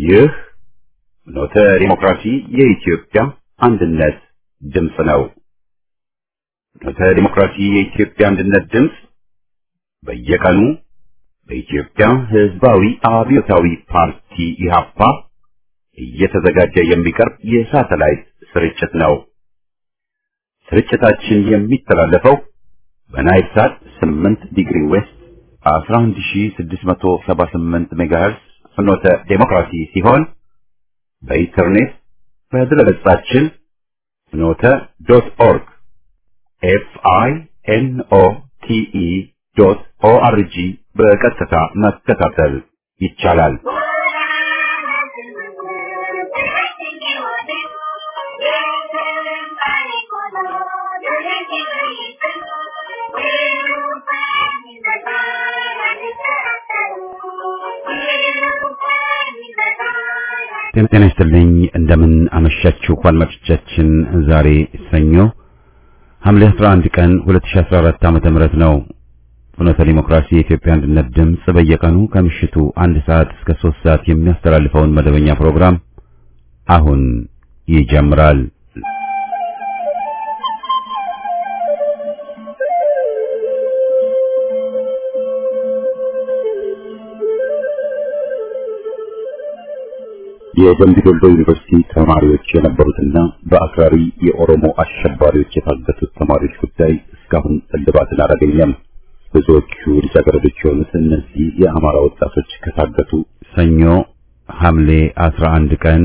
ይህ ኖተ ዲሞክራሲ የኢትዮጵያ አንድነት ድምፅ ነው። ኖተ ዲሞክራሲ የኢትዮጵያ አንድነት ድምፅ በየቀኑ በኢትዮጵያ ሕዝባዊ አብዮታዊ ፓርቲ ኢህአፓ እየተዘጋጀ የሚቀርብ የሳተላይት ስርጭት ነው። ስርጭታችን የሚተላለፈው በናይል ሳት 8 ዲግሪ ዌስት 11678 ሜጋሄርስ ፍኖተ ዴሞክራሲ ሲሆን በኢንተርኔት በድረገጻችን ፍኖተ ዶት ኦርግ ኤፍ አይ ኤን ኦ ቲ ኢ ዶት ኦ አር ጂ በቀጥታ መከታተል ይቻላል። ጤና ይስጥልኝ። እንደምን አመሻችሁ አድማጮቻችን። ዛሬ ሰኞ ሐምሌ 11 ቀን 2014 ዓመተ ምህረት ነው። ፍኖተ ዲሞክራሲ የኢትዮጵያ አንድነት ድምፅ በየቀኑ ከምሽቱ አንድ ሰዓት እስከ 3 ሰዓት የሚያስተላልፈውን መደበኛ ፕሮግራም አሁን ይጀምራል። የደምቢ ዶሎ ዩኒቨርሲቲ ተማሪዎች የነበሩትና በአክራሪ የኦሮሞ አሸባሪዎች የታገቱት ተማሪዎች ጉዳይ እስካሁን እልባትን አላገኘም። ብዙዎቹ ልጃገረዶች የሆኑት እነዚህ የአማራ ወጣቶች ከታገቱ ሰኞ ሐምሌ 11 ቀን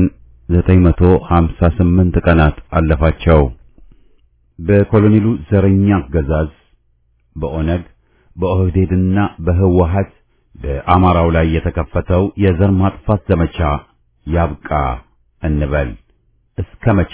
958 ቀናት አለፋቸው። በኮሎኔሉ ዘረኛ አገዛዝ በኦነግ በኦህዴድና በህወሀት በአማራው ላይ የተከፈተው የዘር ማጥፋት ዘመቻ ያብቃ እንበል። እስከ መቼ?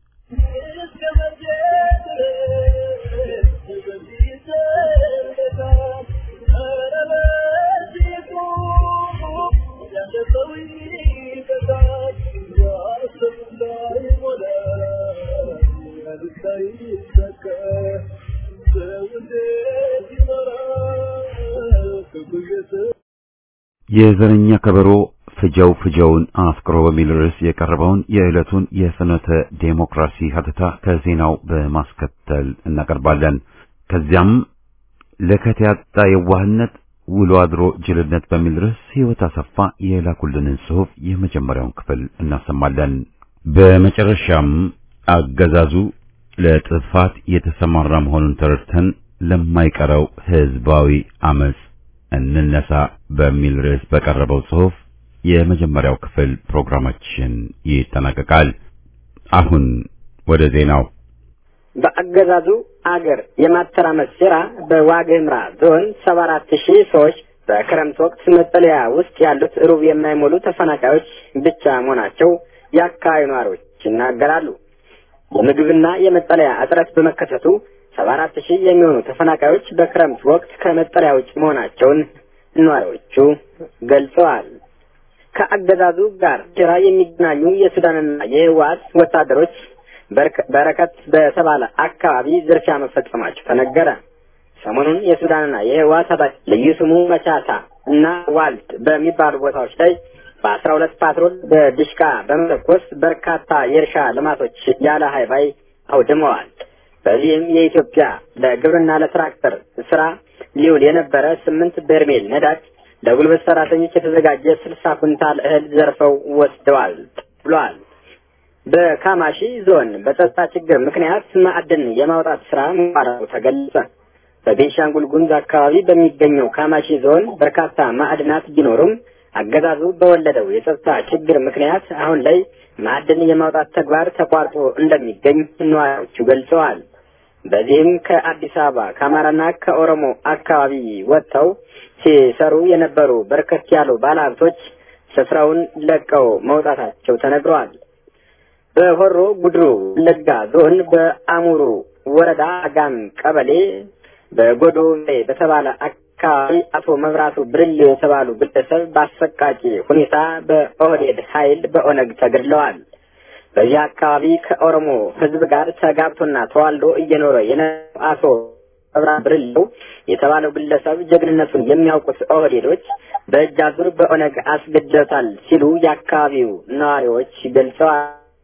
የዘረኛ ከበሮ ፍጀው ፍጀውን አፍቅሮ በሚል ርዕስ የቀረበውን የዕለቱን የፍኖተ ዴሞክራሲ ሀተታ ከዜናው በማስከተል እናቀርባለን። ከዚያም ለከት ያጣ የዋህነት ውሎ አድሮ ጅልነት በሚል ርዕስ ሕይወት አሰፋ የላኩልንን ጽሑፍ የመጀመሪያውን ክፍል እናሰማለን። በመጨረሻም አገዛዙ ለጥፋት የተሰማራ መሆኑን ተረድተን ለማይቀረው ሕዝባዊ አመጽ እንነሳ በሚል ርዕስ በቀረበው ጽሑፍ የመጀመሪያው ክፍል ፕሮግራማችን ይጠናቀቃል። አሁን ወደ ዜናው። በአገዛዙ አገር የማተራመስ ሴራ በዋግኽምራ ዞን ሰባ አራት ሺህ ሰዎች በክረምት ወቅት መጠለያ ውስጥ ያሉት ሩብ የማይሞሉ ተፈናቃዮች ብቻ መሆናቸው የአካባቢ ነዋሪዎች ይናገራሉ። የምግብና የመጠለያ እጥረት በመከሰቱ ሰባ አራት ሺህ የሚሆኑ ተፈናቃዮች በክረምት ወቅት ከመጠለያ ውጭ መሆናቸውን ነዋሪዎቹ ገልጸዋል። ከአገዛዙ ጋር ሴራ የሚገናኙ የሱዳንና የህወሓት ወታደሮች በረከት በተባለ አካባቢ ዝርፊያ መፈጸማቸው ተነገረ። ሰሞኑን የሱዳንና የህወሓት ታጣቂ ልዩ ስሙ መቻታ እና ዋልት በሚባሉ ቦታዎች ላይ በአስራ ሁለት ፓትሮል በድሽቃ በመተኮስ በርካታ የእርሻ ልማቶች ያለ ሀይባይ አውድመዋል። በዚህም የኢትዮጵያ ለግብርና ለትራክተር ስራ ሊውል የነበረ ስምንት በርሜል ነዳጅ ለጉልበት ሰራተኞች የተዘጋጀ ስልሳ ኩንታል እህል ዘርፈው ወስደዋል ብሏል። በካማሺ ዞን በጸጥታ ችግር ምክንያት ማዕድን የማውጣት ስራ መቋረጡ ተገለጸ። በቤንሻንጉል ጉሙዝ አካባቢ በሚገኘው ካማሺ ዞን በርካታ ማዕድናት ቢኖሩም አገዛዙ በወለደው የጸጥታ ችግር ምክንያት አሁን ላይ ማዕድን የማውጣት ተግባር ተቋርጦ እንደሚገኝ ነዋሪዎቹ ገልጸዋል። በዚህም ከአዲስ አበባ ከአማራና ከኦሮሞ አካባቢ ወጥተው ሲሰሩ የነበሩ በርከት ያሉ ባለሀብቶች ስፍራውን ለቀው መውጣታቸው ተነግረዋል። በሆሮ ጉድሩ ወለጋ ዞን በአሙሩ ወረዳ አጋም ቀበሌ በጎዶ በተባለ አካባቢ አቶ መብራቱ ብርሌ የተባሉ ግለሰብ በአሰቃቂ ሁኔታ በኦህዴድ ኃይል በኦነግ ተገድለዋል። በዚህ አካባቢ ከኦሮሞ ሕዝብ ጋር ተጋብቶና ተዋልዶ እየኖረ የነበረው አቶ አብራ ብርሌው የተባለው ግለሰብ ጀግንነቱን የሚያውቁት ኦህዴዶች በእጅ አዙር በኦነግ አስገድለታል ሲሉ የአካባቢው ነዋሪዎች ገልጸዋል።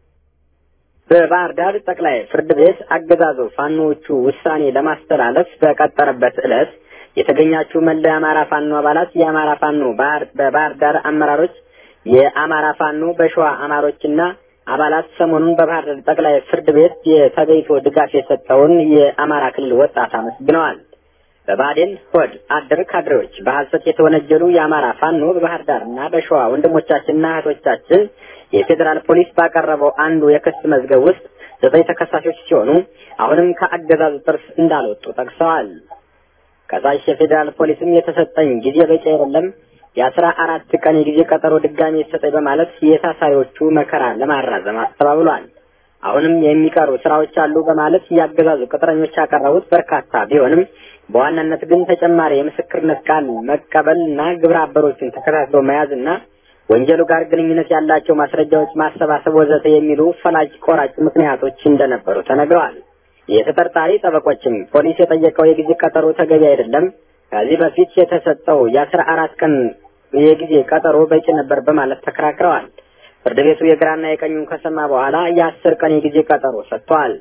በባህር ዳር ጠቅላይ ፍርድ ቤት አገዛዙ ፋኖዎቹ ውሳኔ ለማስተላለፍ በቀጠረበት ዕለት የተገኛችሁ መላ የአማራ ፋኖ አባላት፣ የአማራ ፋኖ በባህር ዳር አመራሮች፣ የአማራ ፋኖ በሸዋ አማሮችና አባላት ሰሞኑን በባህር ዳር ጠቅላይ ፍርድ ቤት የተገኝቶ ድጋፍ የሰጠውን የአማራ ክልል ወጣት አመስግነዋል። በባዴን ሆድ አደር ካድሬዎች በሐሰት የተወነጀሉ የአማራ ፋኖ በባህር ዳር እና በሸዋ ወንድሞቻችንና እህቶቻችን የፌዴራል ፖሊስ ባቀረበው አንዱ የክስ መዝገብ ውስጥ ዘጠኝ ተከሳሾች ሲሆኑ አሁንም ከአገዛዙ ጥርስ እንዳልወጡ ጠቅሰዋል። ከሳሽ የፌዴራል ፖሊስም የተሰጠኝ ጊዜ በቂ አይደለም፣ የአስራ አራት ቀን የጊዜ ቀጠሮ ድጋሚ የተሰጠኝ በማለት የታሳሪዎቹ መከራ ለማራዘም አስተባብሏል። አሁንም የሚቀሩ ስራዎች አሉ በማለት ያገዛዙ ቅጥረኞች ያቀረቡት በርካታ ቢሆንም በዋናነት ግን ተጨማሪ የምስክርነት ቃል መቀበል እና ግብረ አበሮችን ተከታትሎ መያዝና ወንጀሉ ጋር ግንኙነት ያላቸው ማስረጃዎች ማሰባሰብ ወዘተ የሚሉ ፈላጭ ቆራጭ ምክንያቶች እንደነበሩ ተነግረዋል። የተጠርጣሪ ጠበቆችም ፖሊስ የጠየቀው የጊዜ ቀጠሮ ተገቢ አይደለም፣ ከዚህ በፊት የተሰጠው የአስራ አራት ቀን የጊዜ ቀጠሮ በቂ ነበር በማለት ተከራክረዋል። ፍርድ ቤቱ የግራና የቀኙን ከሰማ በኋላ የአስር ቀን የጊዜ ቀጠሮ ሰጥቷል።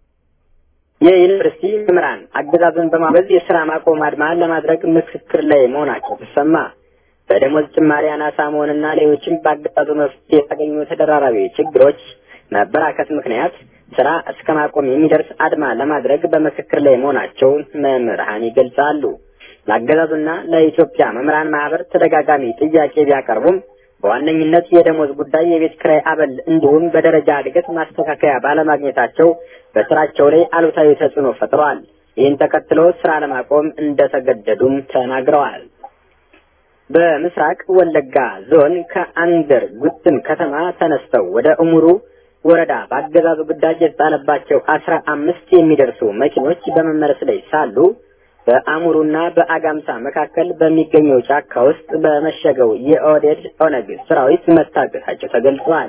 የዩኒቨርሲቲ መምህራን አገዛዝን በማበዝ የስራ ማቆም አድማ ለማድረግ ምክክር ላይ መሆናቸው ተሰማ። በደሞዝ ጭማሪ አናሳ መሆንና ሌሎችም በአገዛዙ መፍትሄ የተገኙ ተደራራቢ ችግሮች መበራከት ምክንያት ስራ እስከ ማቆም የሚደርስ አድማ ለማድረግ በምክክር ላይ መሆናቸውን መምህራን ይገልጻሉ። ለአገዛዙና ለኢትዮጵያ መምህራን ማህበር ተደጋጋሚ ጥያቄ ቢያቀርቡም በዋነኝነት የደሞዝ ጉዳይ፣ የቤት ኪራይ አበል እንዲሁም በደረጃ እድገት ማስተካከያ ባለማግኘታቸው በስራቸው ላይ አሉታዊ ተጽዕኖ ፈጥረዋል። ይህን ተከትሎ ስራ ለማቆም እንደተገደዱም ተናግረዋል። በምስራቅ ወለጋ ዞን ከአንገር ጉትን ከተማ ተነስተው ወደ እሙሩ ወረዳ በአገዛዙ ግዳጅ የተጣለባቸው አስራ አምስት የሚደርሱ መኪኖች በመመለስ ላይ ሳሉ በአሙሩና በአጋምሳ መካከል በሚገኘው ጫካ ውስጥ በመሸገው የኦህዴድ ኦነግ ሰራዊት መታገታቸው ተገልጿል።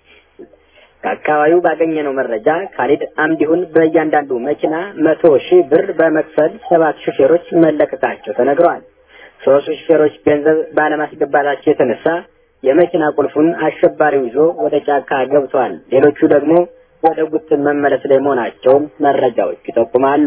ከአካባቢው ባገኘነው መረጃ ካሊድ አምዲሁን በእያንዳንዱ መኪና መቶ ሺህ ብር በመክፈል ሰባት ሹፌሮች መለቀቃቸው ተነግሯል። ሶስቱ ሹፌሮች ገንዘብ ባለማስገባታቸው የተነሳ የመኪና ቁልፉን አሸባሪው ይዞ ወደ ጫካ ገብቷል። ሌሎቹ ደግሞ ወደ ጉትን መመለስ ላይ መሆናቸውን መረጃዎች ይጠቁማሉ።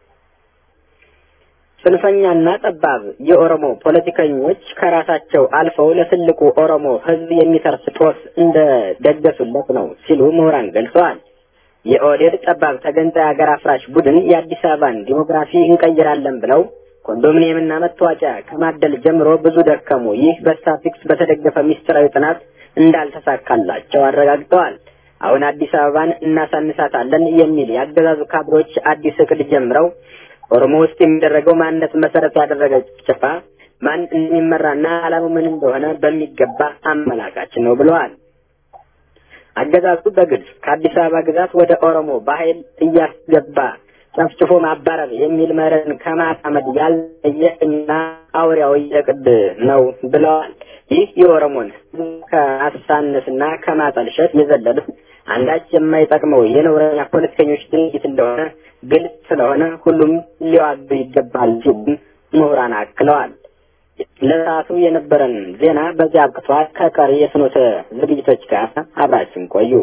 ጽንፈኛና ጠባብ የኦሮሞ ፖለቲከኞች ከራሳቸው አልፈው ለትልቁ ኦሮሞ ሕዝብ የሚተርፍ ጦስ እንደ ደገሱለት ነው ሲሉ ምሁራን ገልጸዋል። የኦህዴድ ጠባብ ተገንጣይ ሀገር አፍራሽ ቡድን የአዲስ አበባን ዲሞግራፊ እንቀይራለን ብለው ኮንዶሚኒየምና መታወቂያ ከማደል ጀምሮ ብዙ ደከሙ። ይህ በስታቲክስ በተደገፈ ሚስጥራዊ ጥናት እንዳልተሳካላቸው አረጋግጠዋል። አሁን አዲስ አበባን እናሳንሳታለን የሚል የአገዛዙ ካድሮች አዲስ እቅድ ጀምረው ኦሮሞ ውስጥ የሚደረገው ማንነት መሰረት ያደረገ ጭፍጨፋ ማን እንደሚመራና ዓላማው ምን እንደሆነ በሚገባ አመላካች ነው ብለዋል። አገዛዙ በግልጽ ከአዲስ አበባ ግዛት ወደ ኦሮሞ በኃይል እያስገባ ጨፍጭፎ ማባረር የሚል መርህን ከማጣመድ ያልለየ እና አውሪያዊ እቅድ ነው ብለዋል። ይህ የኦሮሞን ከማሳነስና ከማጠልሸት የዘለለ አንዳች የማይጠቅመው የነውረኛ ፖለቲከኞች ድርጊት እንደሆነ ግልጽ ስለሆነ ሁሉም ሊዋጉ ይገባል ሲሉ ምሁራን አክለዋል። ለሰዓቱ የነበረን ዜና በዚያ አብቅቷል። ከቀሪ የፍኖተ ዝግጅቶች ጋር አብራችን ቆዩ።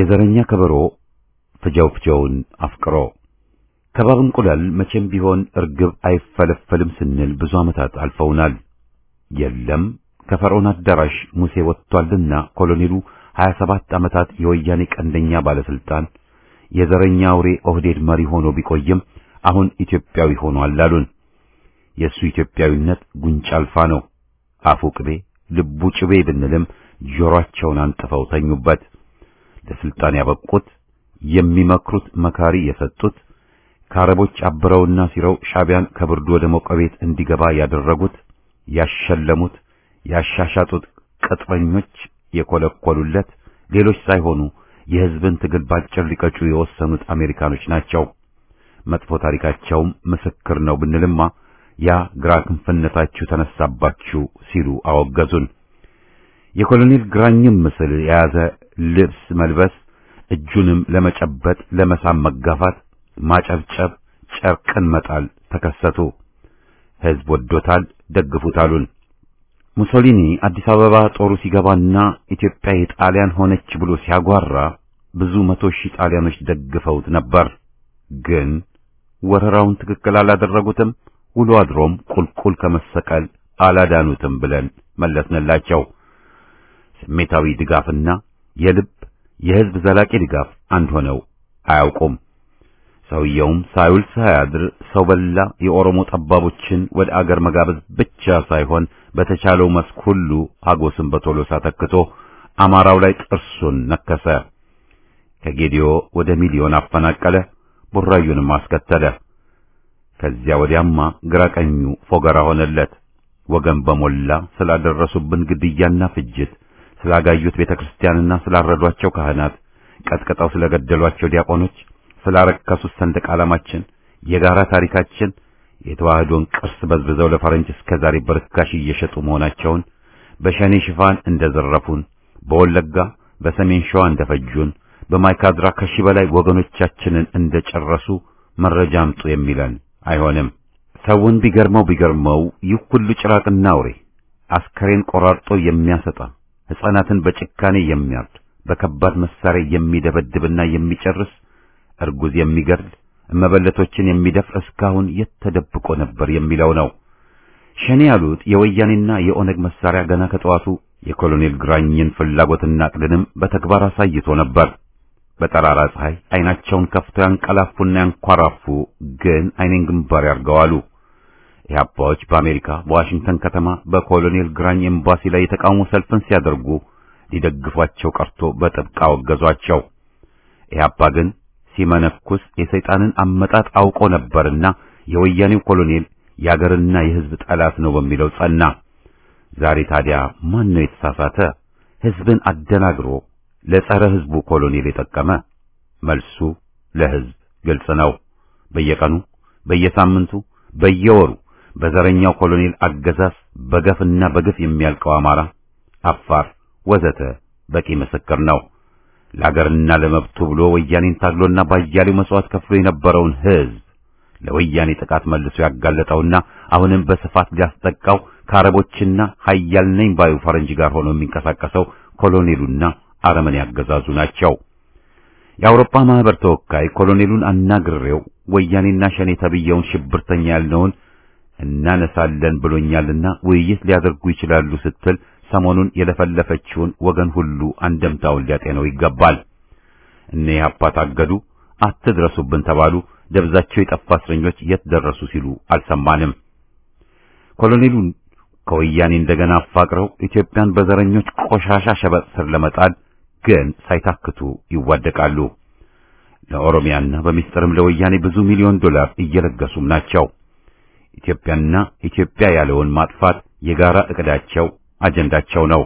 የዘረኛ ከበሮ ፍጀው ፍጀውን አፍቅሮ ከባብ እንቁላል መቼም ቢሆን እርግብ አይፈለፈልም ስንል ብዙ ዓመታት አልፈውናል። የለም ከፈርዖን አዳራሽ ሙሴ ወጥቷልና ኮሎኔሉ 27 ዓመታት የወያኔ ቀንደኛ ባለስልጣን የዘረኛ አውሬ ኦህዴድ መሪ ሆኖ ቢቆይም አሁን ኢትዮጵያዊ ሆኗል አሉን። የእሱ ኢትዮጵያዊነት ጉንጭ አልፋ ነው። አፉ ቅቤ ልቡ ጭቤ ብንልም ጆሮአቸውን አንጥፈው ተኙበት። ለስልጣን ያበቁት የሚመክሩት መካሪ የሰጡት ከአረቦች አብረውና ሲረው ሻቢያን ከብርዱ ወደ ሞቀ ቤት እንዲገባ ያደረጉት ያሸለሙት ያሻሻጡት ቅጥረኞች የኮለኮሉለት ሌሎች ሳይሆኑ የሕዝብን ትግል ባጭር ሊቀጩ የወሰኑት አሜሪካኖች ናቸው። መጥፎ ታሪካቸውም ምስክር ነው ብንልማ ያ ግራ ክንፍነታችሁ ተነሳባችሁ ሲሉ አወገዙን። የኮሎኔል ግራኝም ምስል የያዘ ልብስ መልበስ፣ እጁንም ለመጨበጥ ለመሳም መጋፋት፣ ማጨብጨብ፣ ጨርቅን መጣል ተከሰቱ። ሕዝብ ወዶታል፣ ደግፉት አሉን። ሙሶሊኒ አዲስ አበባ ጦሩ ሲገባና ኢትዮጵያ የጣሊያን ሆነች ብሎ ሲያጓራ ብዙ መቶ ሺህ ጣሊያኖች ደግፈውት ነበር። ግን ወረራውን ትክክል አላደረጉትም። ውሎ አድሮም ቁልቁል ከመሰቀል አላዳኑትም ብለን መለስንላቸው። ስሜታዊ ድጋፍና የልብ የሕዝብ ዘላቂ ድጋፍ አንድ ሆነው አያውቁም። ሰውየውም ሳይውል ሳያድር ሰው በላ የኦሮሞ ጠባቦችን ወደ አገር መጋበዝ ብቻ ሳይሆን በተቻለው መስክ ሁሉ ሀጎስን በቶሎሳ ተክቶ አማራው ላይ ጥርሱን ነከሰ። ከጌዲዮ ወደ ሚሊዮን አፈናቀለ፣ ቡራዩንም አስከተለ። ከዚያ ወዲያማ ግራቀኙ ፎገራ ሆነለት። ወገን በሞላ ስላደረሱብን ግድያና ፍጅት፣ ስላጋዩት ቤተክርስቲያንና ስላረዷቸው ካህናት፣ ቀጥቅጠው ስለገደሏቸው ዲያቆኖች፣ ስላረከሱት ሰንደቅ ዓላማችን፣ የጋራ ታሪካችን፣ የተዋህዶን ቅርስ በዝብዘው ለፈረንጅ እስከ ዛሬ በርካሽ እየሸጡ መሆናቸውን፣ በሸኔ ሽፋን እንደዘረፉን፣ በወለጋ በሰሜን ሸዋ እንደፈጁን፣ በማይካድራ ከሺህ በላይ ወገኖቻችንን እንደጨረሱ መረጃ አምጡ የሚለን አይሆንም። ሰውን ቢገርመው ቢገርመው ይህ ሁሉ ጭራቅና አውሬ አስከሬን ቆራርጦ የሚያሰጣ ሕፃናትን በጭካኔ የሚያርድ በከባድ መሳሪያ የሚደበድብና የሚጨርስ እርጉዝ የሚገድል እመበለቶችን የሚደፍር እስካሁን የት ተደብቆ ነበር የሚለው ነው። ሸኔ ያሉት የወያኔና የኦነግ መሳሪያ ገና ከጠዋቱ የኮሎኔል ግራኝን ፍላጎትና ዕቅድንም በተግባር አሳይቶ ነበር። በጠራራ ፀሐይ አይናቸውን ከፍተው ያንቀላፉና ያንኳራፉ፣ ግን አይኔን ግንባር ያርገዋሉ። ኢህአፓዎች በአሜሪካ በዋሽንግተን ከተማ በኮሎኔል ግራኝ ኤምባሲ ላይ የተቃውሞ ሰልፍን ሲያደርጉ ሊደግፏቸው ቀርቶ በጥብቅ አወገዟቸው። ኢህአፓ ግን ሲመነኩስ የሰይጣንን አመጣጥ አውቆ ነበርና የወያኔው ኮሎኔል የአገርና የሕዝብ ጠላት ነው በሚለው ጸና። ዛሬ ታዲያ ማን ነው የተሳሳተ? ሕዝብን አደናግሮ ለጸረ ሕዝቡ ኮሎኔል የጠቀመ? መልሱ ለሕዝብ ግልጽ ነው። በየቀኑ በየሳምንቱ፣ በየወሩ በዘረኛው ኮሎኔል አገዛዝ በገፍና በግፍ የሚያልቀው አማራ፣ አፋር ወዘተ በቂ ምስክር ነው። ለአገርና ለመብቱ ብሎ ወያኔን ታግሎና ባያሌው መስዋዕት ከፍሎ የነበረውን ሕዝብ ለወያኔ ጥቃት መልሶ ያጋለጠውና አሁንም በስፋት ሊያስጠቃው ከአረቦችና ኃያል ነኝ ባዩ ፈረንጅ ጋር ሆኖ የሚንቀሳቀሰው ኮሎኔሉና አረመኔ ያገዛዙ ናቸው። የአውሮፓ ማህበር ተወካይ ኮሎኔሉን አናግሬው ወያኔና ሸኔ ተብየውን ሽብርተኛ ያልነውን እናነሳለን ብሎኛልና ውይይት ሊያደርጉ ይችላሉ ስትል ሰሞኑን የለፈለፈችውን ወገን ሁሉ አንደምታውን ሊያጤነው ይገባል። እነ ኢህአፓ ታገዱ፣ አትድረሱብን ተባሉ፣ ደብዛቸው የጠፋ እስረኞች የት ደረሱ ሲሉ አልሰማንም። ኮሎኔሉን ከወያኔ እንደገና አፋቅረው ኢትዮጵያን በዘረኞች ቆሻሻ ሸበጥ ስር ለመጣል ግን ሳይታክቱ ይዋደቃሉ። ለኦሮሚያና በሚስጥርም ለወያኔ ብዙ ሚሊዮን ዶላር እየለገሱም ናቸው። ኢትዮጵያና ኢትዮጵያ ያለውን ማጥፋት የጋራ እቅዳቸው አጀንዳቸው ነው።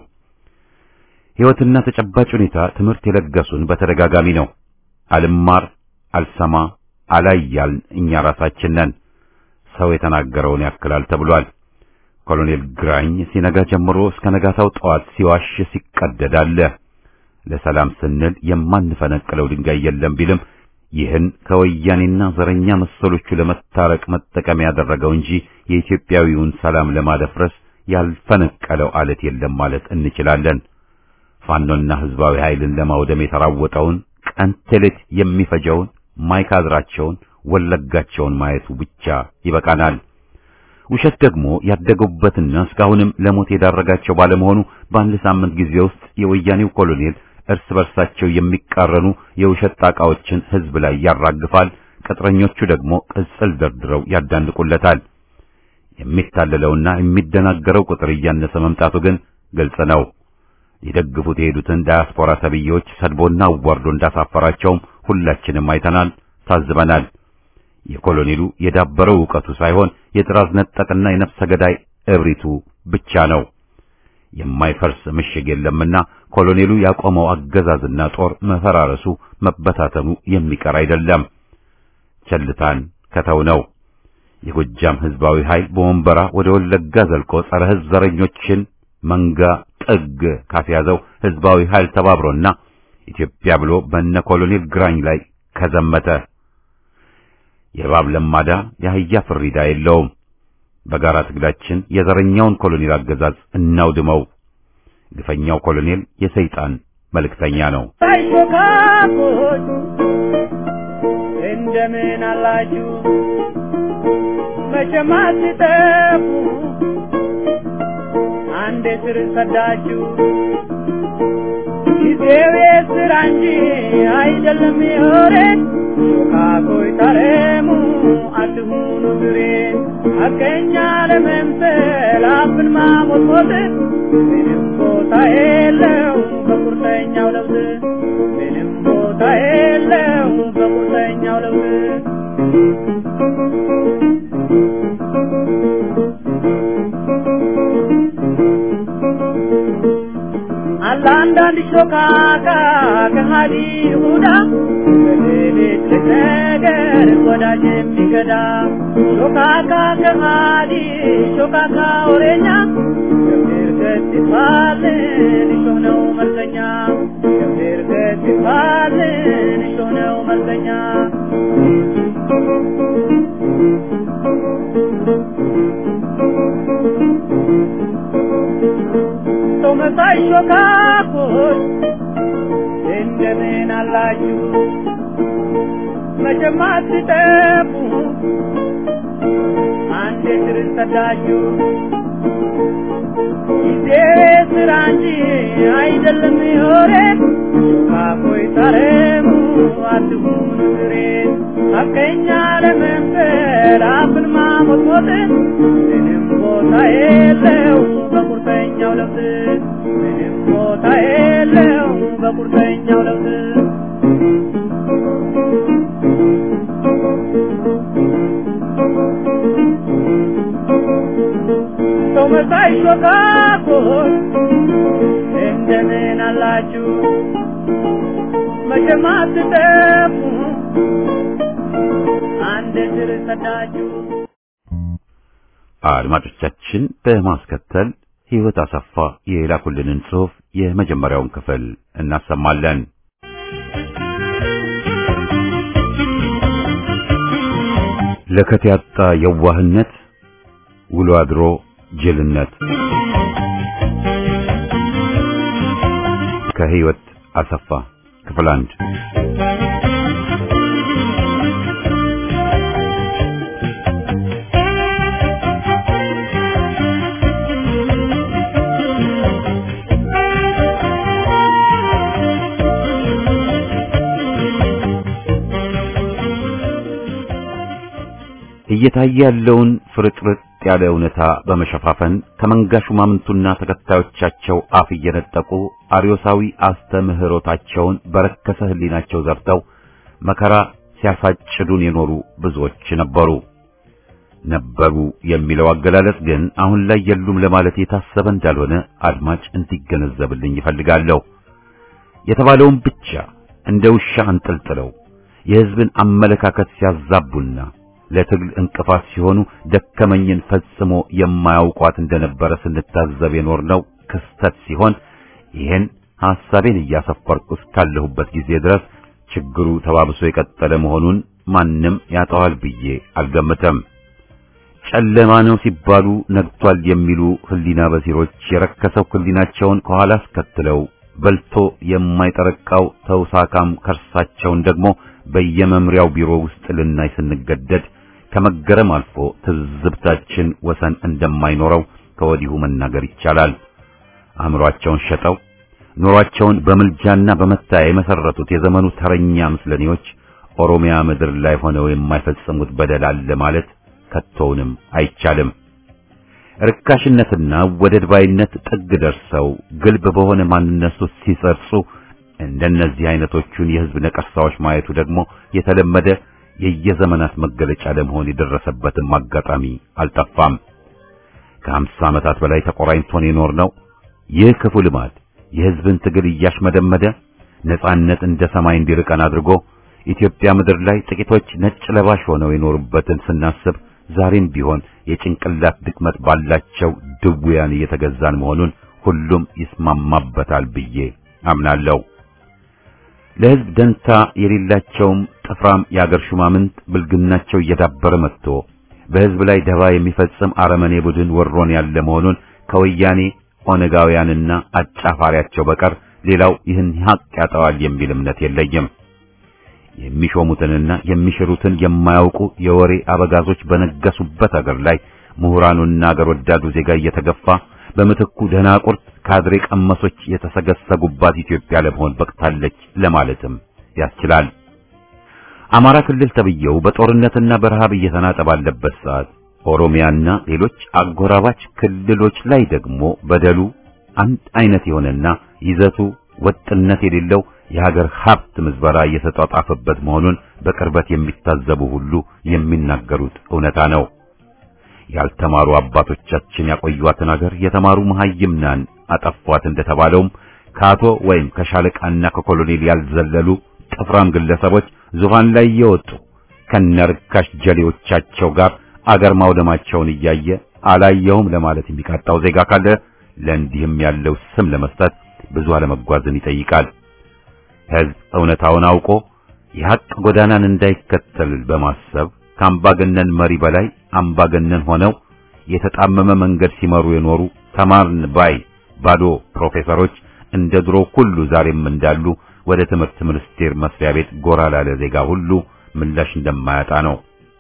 ሕይወትና ተጨባጭ ሁኔታ ትምህርት የለገሱን በተደጋጋሚ ነው። አልማር አልሰማ አላያልን እኛ ራሳችን ነን። ሰው የተናገረውን ያክላል ተብሏል። ኮሎኔል ግራኝ ሲነጋ ጀምሮ እስከ ነጋታው ጠዋት ሲዋሽ ሲቀደድ አለ። ለሰላም ስንል የማንፈነቅለው ድንጋይ የለም ቢልም ይህን ከወያኔና ዘረኛ መሰሎቹ ለመታረቅ መጠቀም ያደረገው እንጂ የኢትዮጵያዊውን ሰላም ለማደፍረስ ያልፈነቀለው አለት የለም ማለት እንችላለን። ፋኖና ህዝባዊ ኃይልን ለማውደም የተራወጠውን ቀን ቴሌት የሚፈጀውን ማይካድራቸውን ወለጋቸውን ማየቱ ብቻ ይበቃናል። ውሸት ደግሞ ያደገቡበትና እስካሁንም ለሞት የዳረጋቸው ባለመሆኑ በአንድ ሳምንት ጊዜ ውስጥ የወያኔው ኮሎኔል እርስ በርሳቸው የሚቃረኑ የውሸት ጣቃዎችን ህዝብ ላይ ያራግፋል። ቅጥረኞቹ ደግሞ ቅጽል ደርድረው ያዳንቁለታል። የሚታለለውና የሚደናገረው ቁጥር እያነሰ መምጣቱ ግን ግልጽ ነው። ሊደግፉት የሄዱትን ዳያስፖራ ተብዬዎች ሰድቦና አዋርዶ እንዳሳፈራቸውም ሁላችንም አይተናል፣ ታዝበናል። የኮሎኔሉ የዳበረው ዕውቀቱ ሳይሆን የጥራዝ ነጠቅና የነፍሰ ገዳይ እብሪቱ ብቻ ነው። የማይፈርስ ምሽግ የለምና ኮሎኔሉ ያቆመው አገዛዝና ጦር መፈራረሱ መበታተኑ የሚቀር አይደለም። ቸልታን ከተው ነው። የጎጃም ህዝባዊ ኃይል በወንበራ ወደ ወለጋ ዘልቆ ጸረ ህዝብ ዘረኞችን መንጋ ጥግ ካስያዘው ህዝባዊ ኃይል ተባብሮና ኢትዮጵያ ብሎ በነ ኮሎኔል ግራኝ ላይ ከዘመተ የእባብ ለማዳ የአህያ ፍሪዳ የለውም። በጋራ ትግላችን የዘረኛውን ኮሎኔል አገዛዝ እናውድመው። ግፈኛው ኮሎኔል የሰይጣን መልእክተኛ ነው። አይሾካኮች እንደምን አላችሁ? መቼም አትጠፉ አንዴ ስር ሰዳችሁ። ጊዜው የስራ እንጂ አይደለም የወሬ ሾካኮች ታረሙ አትሁኑ ብሬን ሐቀኛ ለመምሰል አፍን ማሞጥሞጥ ምንም ቦታ የለው በቁርጠኛው ለውጥ ምንም ቦታ የለው በቁርጠኛው ለውጥ አለ አንዳንድ ሾካካ ከሃዲ ይሁዳ በሌሊት ነገር ወዳጅ የሚገዳ ሾካካ ከሃዲ ሾካካ ወሬኛ ገብር ገት ይባልን እሾህ ነው መልከኛ ገብር ገት ይባልን እሾህ ነው መልከኛ ሰው መሳይ ሾካኮች እንደምን አላችሁ? መቼም አትጠፉ አንዴ ስር ሰዳችሁ። ጊዜ ስራ እንጂ አይደለም የወሬ ሾካኮች ታረሙ አትሁኑ ብሬን ሐቀኛ ለመምሰል አፍን ማሞጥሞጥ ምንም ቦታ የለው በቁርጠኛው ለውጥ ምንም ቦታ የለው በቁርጠኛው ለውጥ ሰው መሳይ ሾካኮች እንደምን አላችሁ? መቼም አትጠፉ አንድ ስር ሰዳችሁ። አድማጮቻችን በማስከተል ሕይወት አሰፋ የላኩልንን ጽሑፍ የመጀመሪያውን ክፍል እናሰማለን። ለከት ያጣ የዋህነት ውሎ አድሮ ጅልነት ከሕይወት አሰፋ ክፍል አንድ እየታየ ያለውን ፍርጥርጥ ያለ እውነታ በመሸፋፈን ከመንጋ ሹማምንቱና ተከታዮቻቸው አፍ እየነጠቁ አርዮሳዊ አስተምህሮታቸውን በረከሰ ሕሊናቸው ዘርተው መከራ ሲያሳጭዱን የኖሩ ብዙዎች ነበሩ። ነበሩ የሚለው አገላለጽ ግን አሁን ላይ የሉም ለማለት የታሰበ እንዳልሆነ አድማጭ እንዲገነዘብልኝ ይፈልጋለሁ። የተባለውን ብቻ እንደ ውሻ አንጠልጥለው የሕዝብን አመለካከት ሲያዛቡና ለትግል እንቅፋት ሲሆኑ ደከመኝን ፈጽሞ የማያውቋት እንደነበረ ስንታዘብ የኖርነው ክስተት ሲሆን ይህን ሐሳቤን እያሰፈርኩ እስካለሁበት ጊዜ ድረስ ችግሩ ተባብሶ የቀጠለ መሆኑን ማንም ያጠዋል ብዬ አልገምተም። ጨለማ ነው ሲባሉ ነግቷል የሚሉ ህሊና በሲሮች የረከሰው ህሊናቸውን ከኋላ አስከትለው በልቶ የማይጠረቃው ተውሳካም ከርሳቸውን ደግሞ በየመምሪያው ቢሮ ውስጥ ልናይ ስንገደድ ከመገረም አልፎ ትዝብታችን ወሰን እንደማይኖረው ከወዲሁ መናገር ይቻላል። አእምሯቸውን ሸጠው ኑሯቸውን በምልጃና በመታያ የመሰረቱት የዘመኑ ተረኛ ምስለኔዎች ኦሮሚያ ምድር ላይ ሆነው የማይፈጽሙት በደል አለ ማለት ከቶውንም አይቻልም። ርካሽነትና ወደድ ባይነት ጥግ ደርሰው ግልብ በሆነ ማንነት ውስጥ ሲሰርጹ እንደነዚህ አይነቶቹን የህዝብ ነቀርሳዎች ማየቱ ደግሞ የተለመደ የየዘመናት መገለጫ ለመሆን የደረሰበትም አጋጣሚ አልጠፋም። ከሀምሳ ዓመታት በላይ ተቆራኝቶን የኖር ነው። ይህ ክፉ ልማድ የህዝብን ትግል እያሽመደመደ ነጻነት እንደ ሰማይ እንዲርቀን አድርጎ ኢትዮጵያ ምድር ላይ ጥቂቶች ነጭ ለባሽ ሆነው የኖሩበትን ስናስብ ዛሬም ቢሆን የጭንቅላት ድክመት ባላቸው ድውያን እየተገዛን መሆኑን ሁሉም ይስማማበታል ብዬ አምናለሁ። ለህዝብ ደንታ የሌላቸውም ጥፍራም የአገር ሹማምንት ብልግናቸው እየዳበረ መጥቶ በህዝብ ላይ ደባ የሚፈጽም አረመኔ ቡድን ወሮን ያለ መሆኑን ከወያኔ ኦነጋውያንና አጫፋሪያቸው በቀር ሌላው ይህን ሀቅ ያጠዋል የሚል እምነት የለኝም። የሚሾሙትንና የሚሽሩትን የማያውቁ የወሬ አበጋዞች በነገሱበት አገር ላይ ምሁራኑና አገር ወዳዱ ዜጋ እየተገፋ በምትኩ ደናቁርት ካድሬ ቀመሶች የተሰገሰጉባት ኢትዮጵያ ለመሆን በቅታለች ለማለትም ያስችላል። አማራ ክልል ተብየው በጦርነትና በረሃብ እየተናጠ ባለበት ሰዓት ኦሮሚያና ሌሎች አጎራባች ክልሎች ላይ ደግሞ በደሉ አንድ አይነት የሆነና ይዘቱ ወጥነት የሌለው የሀገር ሀብት ምዝበራ እየተጧጣፈበት መሆኑን በቅርበት የሚታዘቡ ሁሉ የሚናገሩት እውነታ ነው። ያልተማሩ አባቶቻችን ያቆዩዋትን ሀገር የተማሩ መሐይምናን አጠፏት እንደተባለውም ከአቶ ወይም ከሻለቃና ከኮሎኔል ያልዘለሉ ጥፍራም ግለሰቦች ዙፋን ላይ እየወጡ ከነርካሽ ጀሌዎቻቸው ጋር አገር ማውደማቸውን እያየ አላየውም ለማለት የሚቃጣው ዜጋ ካለ ለእንዲህም ያለው ስም ለመስጠት ብዙ አለመጓዝን ይጠይቃል። ሕዝብ እውነታውን አውቆ የሐቅ ጎዳናን እንዳይከተል በማሰብ ከአምባገነን መሪ በላይ አምባገነን ሆነው የተጣመመ መንገድ ሲመሩ የኖሩ ተማርን ባይ ባዶ ፕሮፌሰሮች እንደ ድሮ ሁሉ ዛሬም እንዳሉ ወደ ትምህርት ሚኒስቴር መስሪያ ቤት ጎራ ላለ ዜጋ ሁሉ ምላሽ እንደማያጣ ነው።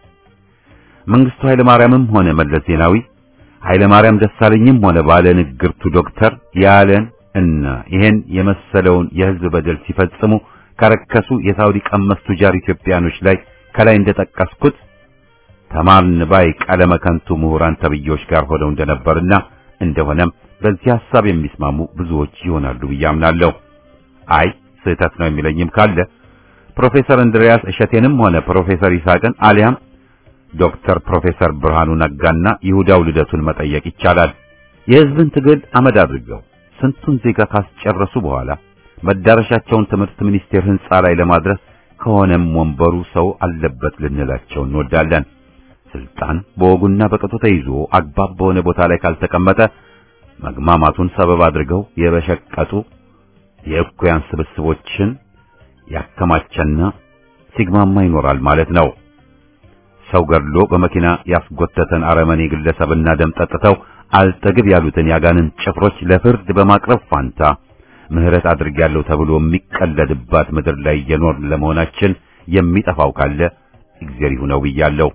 መንግስቱ ኃይለ ማርያምም ሆነ መለስ ዜናዊ ኃይለ ማርያም ደሳለኝም ሆነ ባለ ንግርቱ ዶክተር ያለን እና ይሄን የመሰለውን የህዝብ በደል ሲፈጽሙ ከረከሱ የሳውዲ ቀመስ ቱጃር ኢትዮጵያኖች ላይ ከላይ እንደጠቀስኩት ተማርን ባይ ቀለመ ከንቱ ምሁራን ተብዬዎች ጋር ሆነው እንደነበርና እንደሆነም በዚህ ሐሳብ የሚስማሙ ብዙዎች ይሆናሉ ብዬ አምናለሁ። አይ ስህተት ነው የሚለኝም ካለ ፕሮፌሰር እንድሪያስ እሸቴንም ሆነ ፕሮፌሰር ይስሐቅን አሊያም ዶክተር ፕሮፌሰር ብርሃኑ ነጋና ይሁዳው ልደቱን መጠየቅ ይቻላል። የህዝብን ትግል አመድ አድርገው ስንቱን ዜጋ ካስጨረሱ በኋላ መዳረሻቸውን ትምህርት ሚኒስቴር ህንጻ ላይ ለማድረስ ከሆነም ወንበሩ ሰው አለበት ልንላቸው እንወዳለን። ስልጣን በወጉና በቅጡ ተይዞ አግባብ በሆነ ቦታ ላይ ካልተቀመጠ መግማማቱን ሰበብ አድርገው የበሸቀጡ የእኩያን ስብስቦችን ያከማቸና ሲግማማ ይኖራል ማለት ነው። ሰው ገድሎ በመኪና ያስጎተተን አረመኔ ግለሰብና ደም ጠጥተው አልጠግብ ያሉትን ያጋንን ጭፍሮች ለፍርድ በማቅረብ ፋንታ ምህረት አድርጌያለሁ ተብሎ የሚቀለድባት ምድር ላይ የኖርን ለመሆናችን የሚጠፋው ካለ እግዚአብሔር ይሁነው ብያለሁ።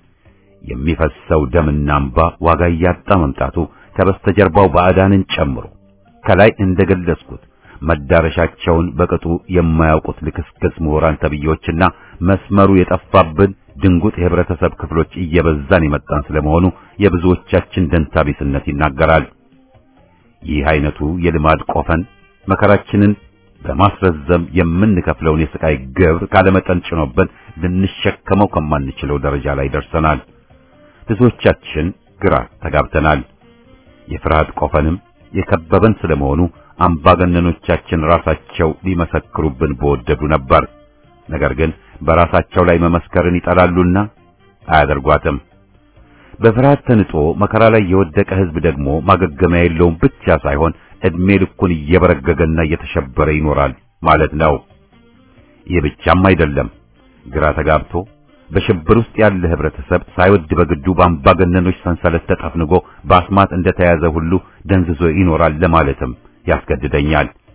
የሚፈሰው ደምና እንባ ዋጋ እያጣ መምጣቱ ከበስተጀርባው ባዕዳንን ጨምሮ ከላይ እንደገለጽኩት መዳረሻቸውን በቅጡ የማያውቁት ልክስክስ ምሁራን ተብዬዎችና መስመሩ የጠፋብን ድንጉጥ የህብረተሰብ ክፍሎች እየበዛን የመጣን ስለመሆኑ የብዙዎቻችን ደንታቢስነት ይናገራል። ይህ አይነቱ የልማድ ቆፈን መከራችንን በማስረዘም የምንከፍለውን የስቃይ ግብር ካለመጠን ጭኖብን ልንሸከመው ከማንችለው ደረጃ ላይ ደርሰናል። ብዙዎቻችን ግራ ተጋብተናል። የፍርሃት ቆፈንም የከበበን ስለመሆኑ አምባገነኖቻችን ራሳቸው ሊመሰክሩብን በወደዱ ነበር። ነገር ግን በራሳቸው ላይ መመስከርን ይጠላሉና አያደርጓትም። በፍርሃት ተንጦ መከራ ላይ የወደቀ ህዝብ ደግሞ ማገገሚያ የለውም ብቻ ሳይሆን እድሜ ልኩን እየበረገገና እየተሸበረ ይኖራል ማለት ነው። ይህ ብቻም አይደለም። ግራ ተጋብቶ በሽብር ውስጥ ያለ ህብረተሰብ ሳይወድ በግዱ በአምባገነኖች ሰንሰለት ተጠፍንጎ በአስማት እንደተያዘ ሁሉ ደንዝዞ ይኖራል ለማለትም ያስገድደኛል።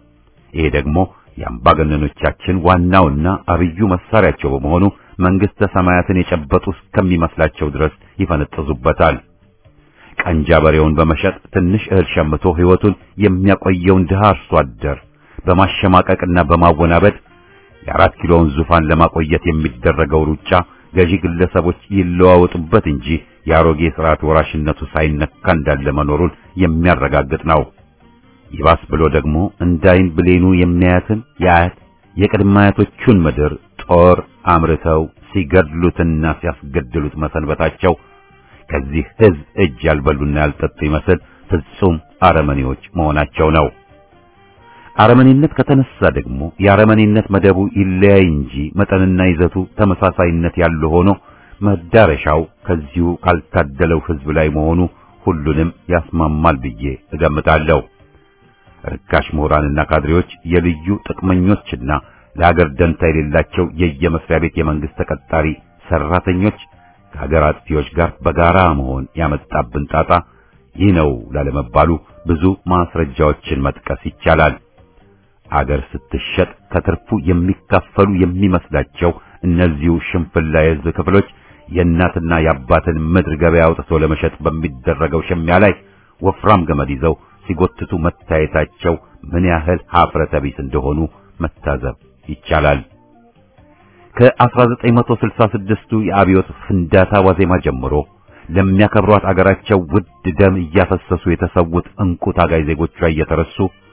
ይሄ ደግሞ የአምባገነኖቻችን ዋናውና አብዩ መሳሪያቸው በመሆኑ መንግስተ ሰማያትን የጨበጡ እስከሚመስላቸው ድረስ ይፈነጥዙበታል። ቀንጃ በሬውን በመሸጥ ትንሽ እህል ሸምቶ ሕይወቱን የሚያቆየውን ድሃ አርሶ አደር በማሸማቀቅና በማወናበድ የአራት ኪሎውን ዙፋን ለማቆየት የሚደረገው ሩጫ ገዢ ግለሰቦች ይለዋወጡበት እንጂ የአሮጌ ስርዓት ወራሽነቱ ሳይነካ እንዳለ መኖሩን የሚያረጋግጥ ነው። ይባስ ብሎ ደግሞ እንዳይን ብሌኑ የሚያያትን የአያት የቅድመ አያቶቹን ምድር ጦር አምርተው ሲገድሉትና ሲያስገድሉት መሰንበታቸው ከዚህ ሕዝብ እጅ ያልበሉና ያልጠጡ ይመስል ፍጹም አረመኔዎች መሆናቸው ነው። አረመኔነት ከተነሳ ደግሞ የአረመኔነት መደቡ ይለያይ እንጂ መጠንና ይዘቱ ተመሳሳይነት ያለው ሆኖ መዳረሻው ከዚሁ ካልታደለው ሕዝብ ላይ መሆኑ ሁሉንም ያስማማል ብዬ እገምታለሁ። ርካሽ ምሁራንና ካድሬዎች የልዩ ጥቅመኞችና ለሀገር ደንታ የሌላቸው የየመስሪያ ቤት የመንግስት ተቀጣሪ ሰራተኞች ከሀገር አጥፊዎች ጋር በጋራ መሆን ያመጣብን ጣጣ ይህ ነው ላለመባሉ ብዙ ማስረጃዎችን መጥቀስ ይቻላል። አገር ስትሸጥ ከትርፉ የሚካፈሉ የሚመስላቸው እነዚሁ ሽንፍላ የሕዝብ ክፍሎች የእናትና የአባትን ምድር ገበያ አውጥቶ ለመሸጥ በሚደረገው ሽሚያ ላይ ወፍራም ገመድ ይዘው ሲጎትቱ መታየታቸው ምን ያህል ሀፍረተ ቢስ እንደሆኑ መታዘብ ይቻላል። ከ1966ቱ የአብዮት ፍንዳታ ዋዜማ ጀምሮ ለሚያከብሯት አገራቸው ውድ ደም እያፈሰሱ የተሰዉት እንቁ ታጋይ ዜጎቿ እየተረሱ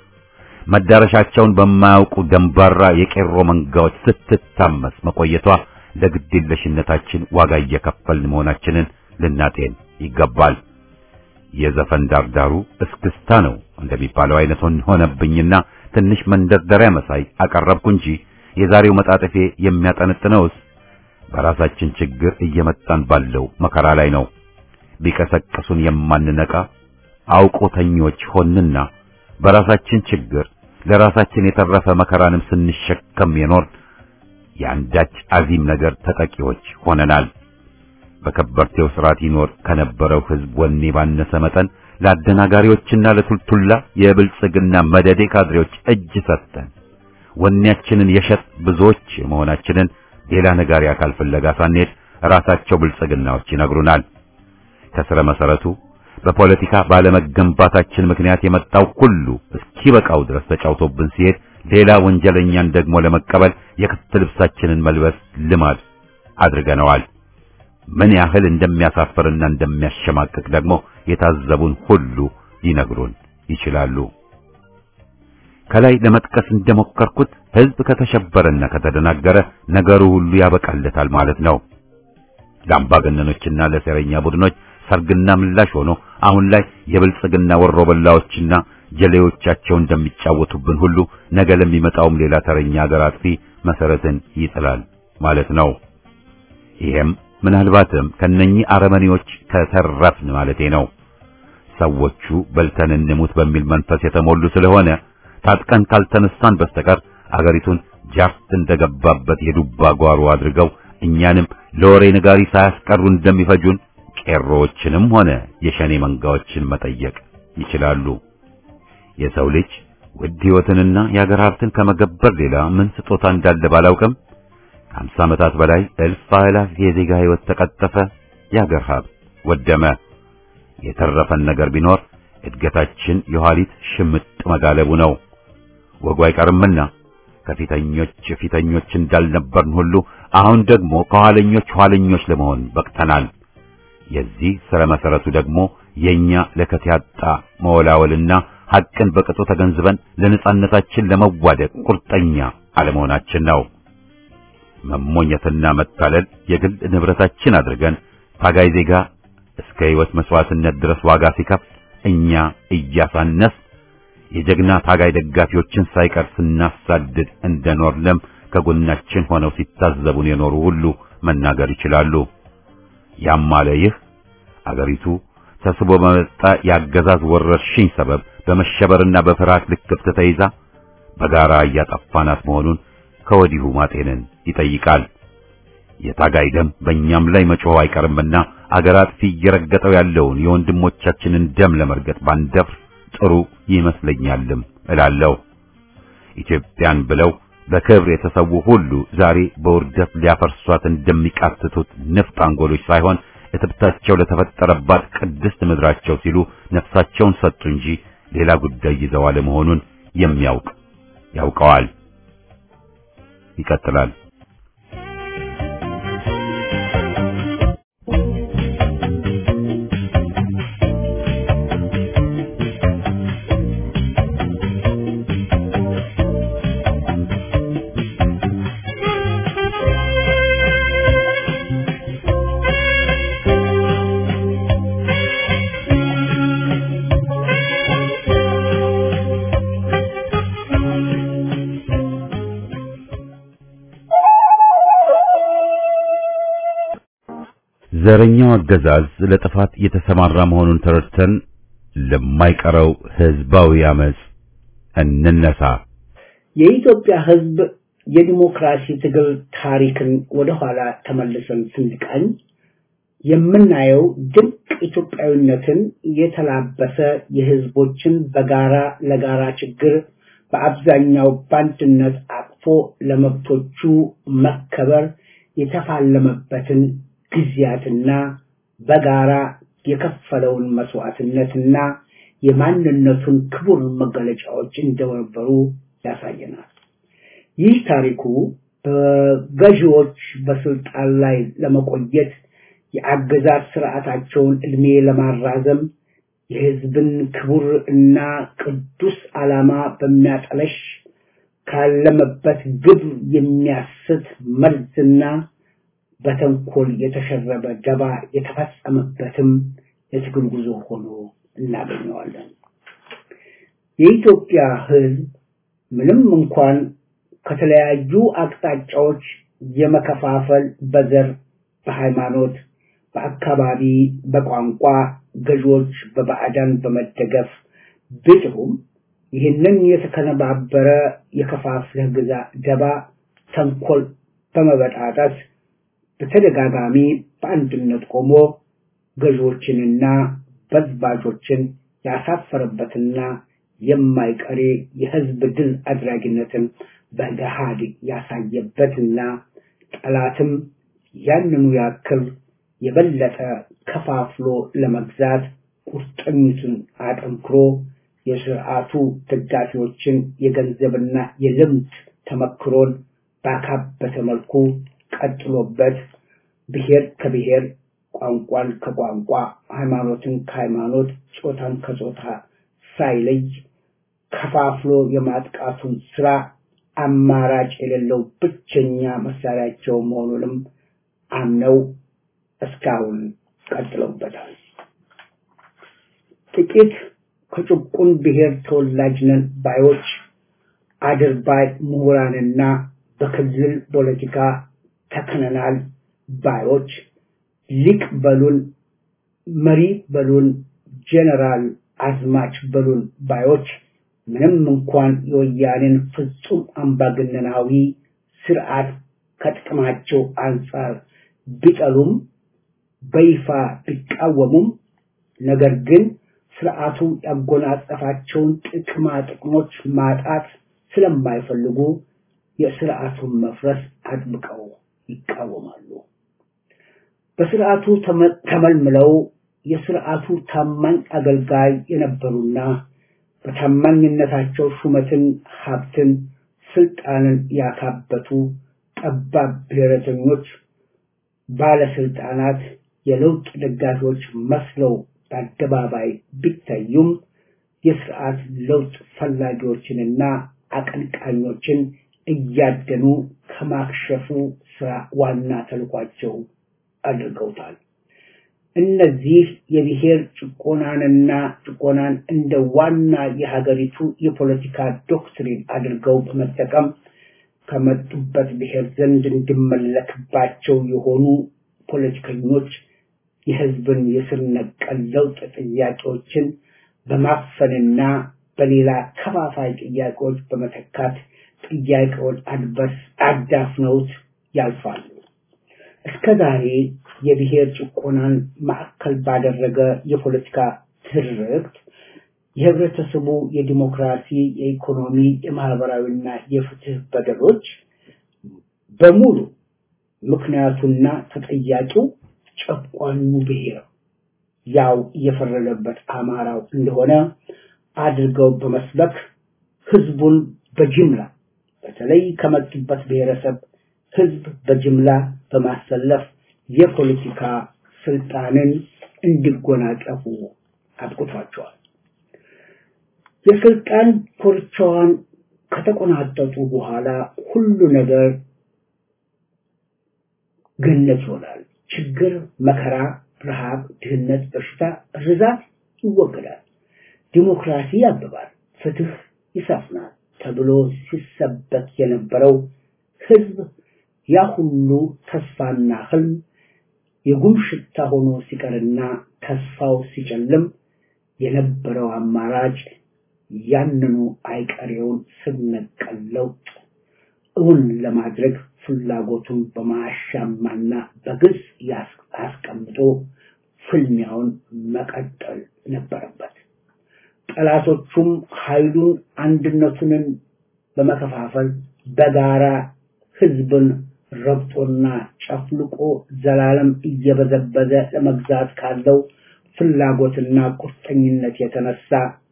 መዳረሻቸውን በማያውቁ ደንባራ የቄሮ መንጋዎች ስትታመስ መቆየቷ ለግዴለሽነታችን ዋጋ እየከፈልን መሆናችንን ልናጤን ይገባል። የዘፈን ዳርዳሩ እስክስታ ነው እንደሚባለው አይነት ሆነብኝና ትንሽ መንደርደሪያ መሳይ አቀረብኩ እንጂ የዛሬው መጣጥፌ የሚያጠነጥነውስ በራሳችን ችግር እየመጣን ባለው መከራ ላይ ነው። ቢቀሰቅሱን የማንነቃ አውቆተኞች ሆንና በራሳችን ችግር ለራሳችን የተረፈ መከራንም ስንሸከም የኖር የአንዳች አዚም ነገር ተጠቂዎች ሆነናል። በከበርቴው ስርዓት ይኖር ከነበረው ሕዝብ ወኔ ባነሰ መጠን ለአደናጋሪዎችና ለቱልቱላ የብልጽግና መደዴ ካድሬዎች እጅ ሰጥተን ወኔያችንን የሸጥ ብዙዎች መሆናችንን ሌላ ነጋሪ አካል ፍለጋ ሳንሄድ ራሳቸው ብልጽግናዎች ይነግሩናል። ከስረ መሰረቱ በፖለቲካ ባለመገንባታችን ምክንያት የመጣው ሁሉ እስኪበቃው ድረስ ተጫውቶብን ሲሄድ ሌላ ወንጀለኛን ደግሞ ለመቀበል የክት ልብሳችንን መልበስ ልማድ አድርገነዋል። ምን ያህል እንደሚያሳፍርና እንደሚያሸማቅቅ ደግሞ የታዘቡን ሁሉ ሊነግሩን ይችላሉ። ከላይ ለመጥቀስ እንደሞከርኩት ሕዝብ ከተሸበረና ከተደናገረ ነገሩ ሁሉ ያበቃለታል ማለት ነው። ለአምባገነኖችና ለሴረኛ ቡድኖች ሰርግና ምላሽ ሆኖ አሁን ላይ የብልጽግና ወሮበላዎችና ጀሌዎቻቸው እንደሚጫወቱብን ሁሉ ነገ ለሚመጣውም ሌላ ተረኛ አገር አጥፊ መሰረትን ይጥላል ማለት ነው። ይሄም ምናልባትም ከነኚህ አረመኔዎች ከተረፍን ማለቴ ነው። ሰዎቹ በልተን እንሙት በሚል መንፈስ የተሞሉ ስለሆነ ታጥቀን ካልተነሳን በስተቀር አገሪቱን ጃርት እንደገባበት የዱባ ጓሮ አድርገው እኛንም ለወሬ ነጋሪ ሳያስቀሩ እንደሚፈጁን ቄሮዎችንም ሆነ የሸኔ መንጋዎችን መጠየቅ ይችላሉ። የሰው ልጅ ውድ ሕይወትንና የአገር ሀብትን ከመገበር ሌላ ምን ስጦታ እንዳለ ባላውቅም ከአምሳ ዓመታት በላይ እልፍ አእላፍ የዜጋ ሕይወት ተቀጠፈ፣ የአገር ሀብት ወደመ። የተረፈን ነገር ቢኖር እድገታችን የኋሊት ሽምጥ መጋለቡ ነው። ወጉ አይቀርምና ከፊተኞች ፊተኞች እንዳልነበርን ሁሉ አሁን ደግሞ ከኋለኞች ኋለኞች ለመሆን በቅተናል። የዚህ ስረ መሰረቱ ደግሞ የኛ ለከት ያጣ መወላወልና ሐቅን በቅጡ ተገንዝበን ለነጻነታችን ለመዋደቅ ቁርጠኛ አለመሆናችን ነው። መሞኘትና መታለል የግል ንብረታችን አድርገን ታጋይ ዜጋ እስከ ሕይወት መስዋዕትነት ድረስ ዋጋ ሲከፍል እኛ እያሳነስ የጀግና ታጋይ ደጋፊዎችን ሳይቀር ስናሳድድ እንደኖርንም ከጎናችን ሆነው ሲታዘቡን የኖሩ ሁሉ መናገር ይችላሉ። ያም አለ ይህ አገሪቱ ተስቦ በመጣ የአገዛዝ ወረርሽኝ ሰበብ በመሸበርና በፍርሃት ልክፍት ተይዛ በጋራ እያጠፋናት መሆኑን ከወዲሁ ማጤንን ይጠይቃል። የታጋይ ደም በእኛም ላይ መጮህ አይቀርምና አገር አጥፊ እየረገጠው ያለውን የወንድሞቻችንን ደም ለመርገጥ ባንደፍር ጥሩ ይመስለኛልም እላለሁ። ኢትዮጵያን ብለው በክብር የተሰዉ ሁሉ ዛሬ በውርደት ሊያፈርሷት እንደሚቃትቱት ንፍጥ አንጎሎች ሳይሆን እትብታቸው ለተፈጠረባት ቅድስት ምድራቸው ሲሉ ነፍሳቸውን ሰጡ እንጂ ሌላ ጉዳይ ይዘው አለመሆኑን የሚያውቅ ያውቀዋል። ይቀጥላል። ዘረኛው አገዛዝ ለጥፋት የተሰማራ መሆኑን ተረድተን ለማይቀረው ህዝባዊ አመጽ እንነሳ። የኢትዮጵያ ህዝብ የዲሞክራሲ ትግል ታሪክን ወደኋላ ተመልሰን ስንቃኝ የምናየው ድንቅ ኢትዮጵያዊነትን የተላበሰ የህዝቦችን በጋራ ለጋራ ችግር በአብዛኛው በአንድነት አቅፎ ለመብቶቹ መከበር የተፋለመበትን ጊዜያትና በጋራ የከፈለውን መስዋዕትነትና የማንነቱን ክቡር መገለጫዎች እንደነበሩ ያሳየናል። ይህ ታሪኩ በገዢዎች በስልጣን ላይ ለመቆየት የአገዛዝ ስርዓታቸውን ዕድሜ ለማራዘም የህዝብን ክቡር እና ቅዱስ ዓላማ በሚያጠለሽ ካለመበት ግብ የሚያስት መርዝና በተንኮል የተሸረበ ደባ የተፈጸመበትም የትግል ጉዞ ሆኖ እናገኘዋለን። የኢትዮጵያ ህዝብ ምንም እንኳን ከተለያዩ አቅጣጫዎች የመከፋፈል በዘር፣ በሃይማኖት፣ በአካባቢ፣ በቋንቋ ገዢዎች በባዕዳን በመደገፍ ቢጥሩም ይህንን የተከነባበረ የከፋፍለህ ግዛ ደባ ተንኮል በመበጣጠስ በተደጋጋሚ በአንድነት ቆሞ ገዢዎችንና በዝባዦችን ያሳፈረበትና የማይቀሬ የህዝብ ድል አድራጊነትን በገሃድ ያሳየበትና ጠላትም ያንኑ ያክል የበለጠ ከፋፍሎ ለመግዛት ቁርጠኝቱን አጠንክሮ የስርዓቱ ደጋፊዎችን የገንዘብና የልምድ ተመክሮን ባካበተ መልኩ ቀጥሎበት ብሔር ከብሔር ቋንቋን ከቋንቋ ሃይማኖትን ከሃይማኖት ጾታን ከጾታ ሳይለይ ከፋፍሎ የማጥቃቱን ስራ አማራጭ የሌለው ብቸኛ መሳሪያቸው መሆኑንም አምነው እስካሁን ቀጥለውበታል። ጥቂት ከጭቁን ብሔር ተወላጅ ነን ባዮች አድርባይ ምሁራንና በክልል ፖለቲካ ተከነናል ባዮች ሊቅ በሉን መሪ በሉን ጀነራል አዝማች በሉን ባዮች ምንም እንኳን የወያኔን ፍጹም አምባገነናዊ ስርዓት ከጥቅማቸው አንጻር ቢጠሉም በይፋ ቢቃወሙም ነገር ግን ስርዓቱ ያጎናጸፋቸውን ጥቅማ ጥቅሞች ማጣት ስለማይፈልጉ የስርዓቱን መፍረስ አጥብቀው ይቃወማሉ። በስርዓቱ ተመልምለው የስርዓቱ ታማኝ አገልጋይ የነበሩና በታማኝነታቸው ሹመትን፣ ሀብትን፣ ስልጣንን ያካበቱ ጠባብ ብሔረተኞች ባለስልጣናት የለውጥ ደጋፊዎች መስለው በአደባባይ ቢታዩም የስርዓት ለውጥ ፈላጊዎችንና አቀንቃኞችን እያደኑ ከማክሸፉ ስራ ዋና ተልኳቸው አድርገውታል። እነዚህ የብሔር ጭቆናንና ጭቆናን እንደ ዋና የሀገሪቱ የፖለቲካ ዶክትሪን አድርገው በመጠቀም ከመጡበት ብሔር ዘንድ እንዲመለክባቸው የሆኑ ፖለቲከኞች የህዝብን የስር ነቀል ለውጥ ጥያቄዎችን በማፈንና በሌላ ከፋፋይ ጥያቄዎች በመተካት ጥያቄውን አድበስ አዳፍነውት ያልፋሉ። እስከ ዛሬ የብሔር ጭቆናን ማዕከል ባደረገ የፖለቲካ ትርክት የህብረተሰቡ የዲሞክራሲ፣ የኢኮኖሚ፣ የማህበራዊና የፍትህ በደሎች በሙሉ ምክንያቱና ተጠያቂው ጨቋኙ ብሔር ያው እየፈረደበት አማራው እንደሆነ አድርገው በመስበክ ህዝቡን በጅምላ በተለይ ከመጡበት ብሔረሰብ ህዝብ በጅምላ በማሰለፍ የፖለቲካ ስልጣንን እንዲጎናጸፉ አብቅቷቸዋል። የስልጣን ኮርቻዋን ከተቆናጠጡ በኋላ ሁሉ ነገር ገነት ይሆናል። ችግር፣ መከራ፣ ረሃብ፣ ድህነት፣ በሽታ፣ ርዛት ይወገዳል። ዲሞክራሲ ያብባል፣ ፍትህ ይሰፍናል ተብሎ ሲሰበክ የነበረው ህዝብ ያ ሁሉ ተስፋና ህልም የጉም ሽታ ሆኖ ሲቀርና ተስፋው ሲጨልም የነበረው አማራጭ ያንኑ አይቀሬውን ስር ነቀል ለውጥ እውን ለማድረግ ፍላጎቱን በማያሻማና በግልጽ አስቀምጦ ፍልሚያውን መቀጠል ነበረበት። ጠላቶቹም ኃይሉን አንድነቱንን በመከፋፈል በጋራ ህዝብን ረብጦና ጨፍልቆ ዘላለም እየበዘበዘ ለመግዛት ካለው ፍላጎትና ቁርጠኝነት የተነሳ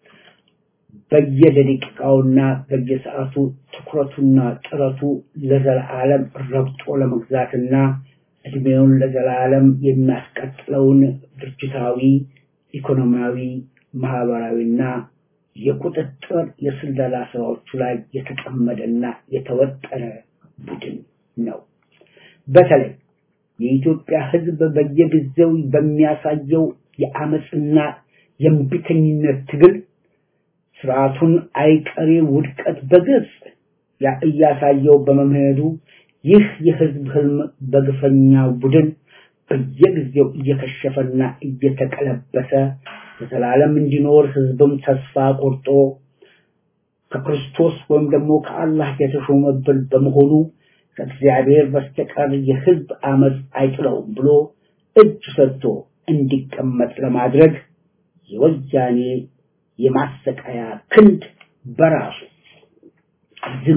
በየደቂቃውና በየሰዓቱ ትኩረቱና ጥረቱ ለዘላለም ረብጦ ለመግዛትና እድሜውን ለዘላለም የሚያስቀጥለውን ድርጅታዊ፣ ኢኮኖሚያዊ፣ ማህበራዊና የቁጥጥር የስለላ ስራዎቹ ላይ የተጠመደና የተወጠረ ቡድን ነው። በተለይ የኢትዮጵያ ህዝብ በየጊዜው በሚያሳየው የአመፅና የእምቢተኝነት ትግል ስርዓቱን አይቀሬ ውድቀት በግልጽ እያሳየው በመምሄዱ ይህ የህዝብ ህልም በግፈኛ ቡድን በየጊዜው እየከሸፈና እየተቀለበሰ ለዘላለም እንዲኖር ህዝብም ተስፋ ቆርጦ ከክርስቶስ ወይም ደግሞ ከአላህ የተሾመብን በመሆኑ ከእግዚአብሔር በስተቀር የህዝብ አመፅ አይጥለውም ብሎ እጅ ሰጥቶ እንዲቀመጥ ለማድረግ የወያኔ የማሰቃያ ክንድ በራሱ ዝሎ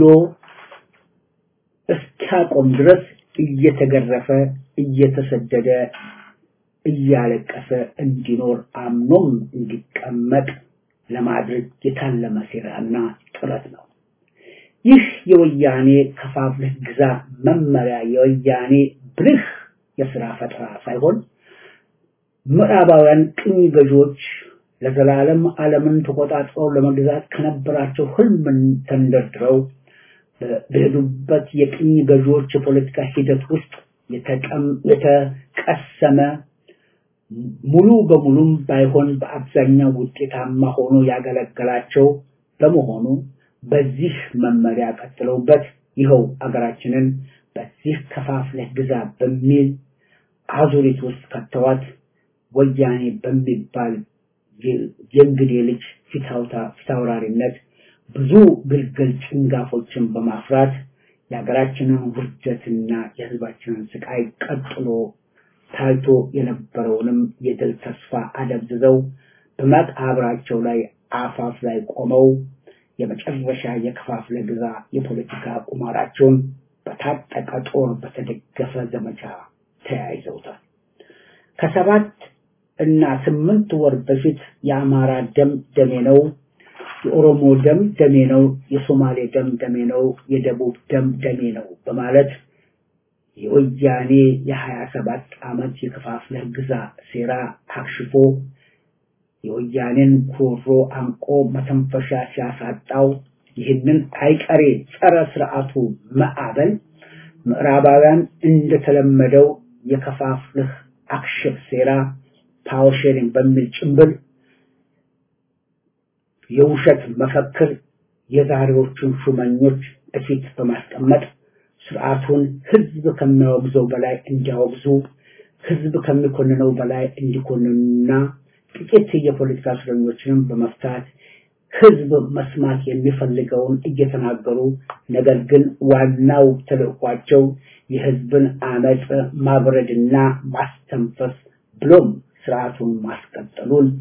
እስኪያቆም ድረስ እየተገረፈ እየተሰደደ እያለቀሰ እንዲኖር አምኖም እንዲቀመጥ ለማድረግ የታለመ ሴራና ጥረት ነው። ይህ የወያኔ ከፋፍለህ ግዛ መመሪያ የወያኔ ብልህ የስራ ፈጠራ ሳይሆን ምዕራባውያን ቅኝ ገዢዎች ለዘላለም ዓለምን ተቆጣጥረው ለመግዛት ከነበራቸው ህልምን ተንደርድረው በሄዱበት የቅኝ ገዢዎች የፖለቲካ ሂደት ውስጥ የተቀሰመ ሙሉ በሙሉም ባይሆን በአብዛኛው ውጤታማ ሆኖ ያገለገላቸው በመሆኑ በዚህ መመሪያ ቀጥለውበት ይኸው አገራችንን በዚህ ከፋፍለህ ግዛ በሚል አዙሪት ውስጥ ከተዋት ወያኔ በሚባል የእንግዴ ልጅ ፊታውራሪነት ብዙ ግልግል ጭንጋፎችን በማፍራት የሀገራችንን ውርደትና የህዝባችንን ስቃይ ቀጥሎ ታይቶ የነበረውንም የድል ተስፋ አደብዝዘው በመቃብራቸው ላይ አፋፍ ላይ ቆመው የመጨረሻ የከፋፍለ ግዛ የፖለቲካ ቁማራቸውን በታጠቀ ጦር በተደገፈ ዘመቻ ተያይዘውታል። ከሰባት እና ስምንት ወር በፊት የአማራ ደም ደሜ ነው፣ የኦሮሞ ደም ደሜ ነው፣ የሶማሌ ደም ደሜ ነው፣ የደቡብ ደም ደሜ ነው በማለት የወያኔ የሀያ ሰባት ዓመት የከፋፍለህ ግዛ ሴራ አክሽፎ የወያኔን ጉሮሮ አንቆ መተንፈሻ ሲያሳጣው ይህንን አይቀሬ ጸረ ስርዓቱ ማዕበል ምዕራባውያን እንደተለመደው የከፋፍልህ አክሽፍ ሴራ ፓወር ሼሪንግ በሚል ጭንብል የውሸት መፈክር የዛሬዎቹን ሹመኞች እፊት በማስቀመጥ ስርዓቱን ህዝብ ከሚያወግዘው በላይ እንዲያወግዙ ህዝብ ከሚኮንነው በላይ እንዲኮንኑና ጥቂት የፖለቲካ እስረኞችንም በመፍታት ህዝብ መስማት የሚፈልገውን እየተናገሩ ነገር ግን ዋናው ተልእኳቸው የህዝብን አመፅ ማብረድና ማስተንፈስ ብሎም ስርዓቱን ማስቀጠሉን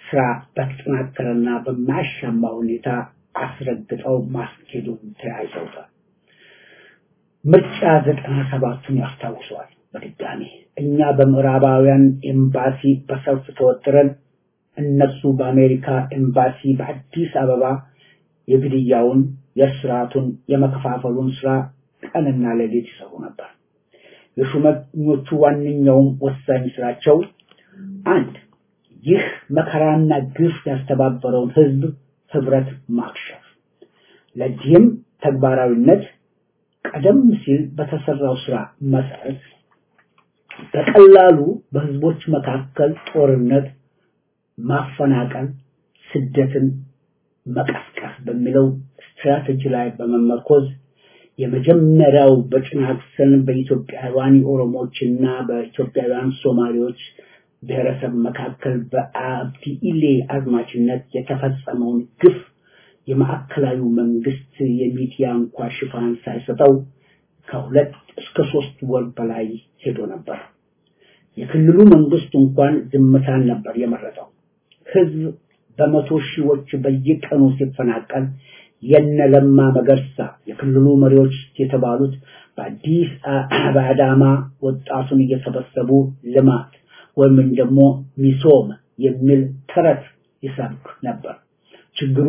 ስራ በተጠናከረና በማያሻማ ሁኔታ አስረግጠው ማስኬዱን ተያይዘውታል። ምርጫ ዘጠና ሰባቱን ያስታውሰዋል። በድጋሚ እኛ በምዕራባውያን ኤምባሲ በሰልፍ ተወጥረን እነሱ በአሜሪካ ኤምባሲ በአዲስ አበባ የግድያውን፣ የስርዓቱን፣ የመከፋፈሉን ስራ ቀንና ሌሊት ይሰሩ ነበር። የሹመኞቹ ዋነኛውም ወሳኝ ስራቸው አንድ ይህ መከራና ግፍ ያስተባበረውን ህዝብ ህብረት ማክሸፍ። ለዚህም ተግባራዊነት ቀደም ሲል በተሰራው ስራ መሰረት በቀላሉ በህዝቦች መካከል ጦርነት፣ ማፈናቀል፣ ስደትን መቀስቀስ በሚለው ስትራቴጂ ላይ በመመርኮዝ የመጀመሪያው በጭናክሰን በኢትዮጵያውያን ኦሮሞዎችና በኢትዮጵያውያን ሶማሌዎች ብሔረሰብ መካከል በአብዲ ኢሌ አዝማችነት የተፈጸመውን ግፍ የማዕከላዊ መንግስት የሚዲያ እንኳ ሽፋን ሳይሰጠው ከሁለት እስከ ሶስት ወር በላይ ሄዶ ነበር። የክልሉ መንግስት እንኳን ዝምታን ነበር የመረጠው። ህዝብ በመቶ ሺዎች በየቀኑ ሲፈናቀል የነ ለማ መገርሳ የክልሉ መሪዎች የተባሉት በአዲስ በአዳማ ወጣቱን እየሰበሰቡ ልማት ወይም ደግሞ ሚሶም የሚል ተረት ይሰብክ ነበር። ችግሩ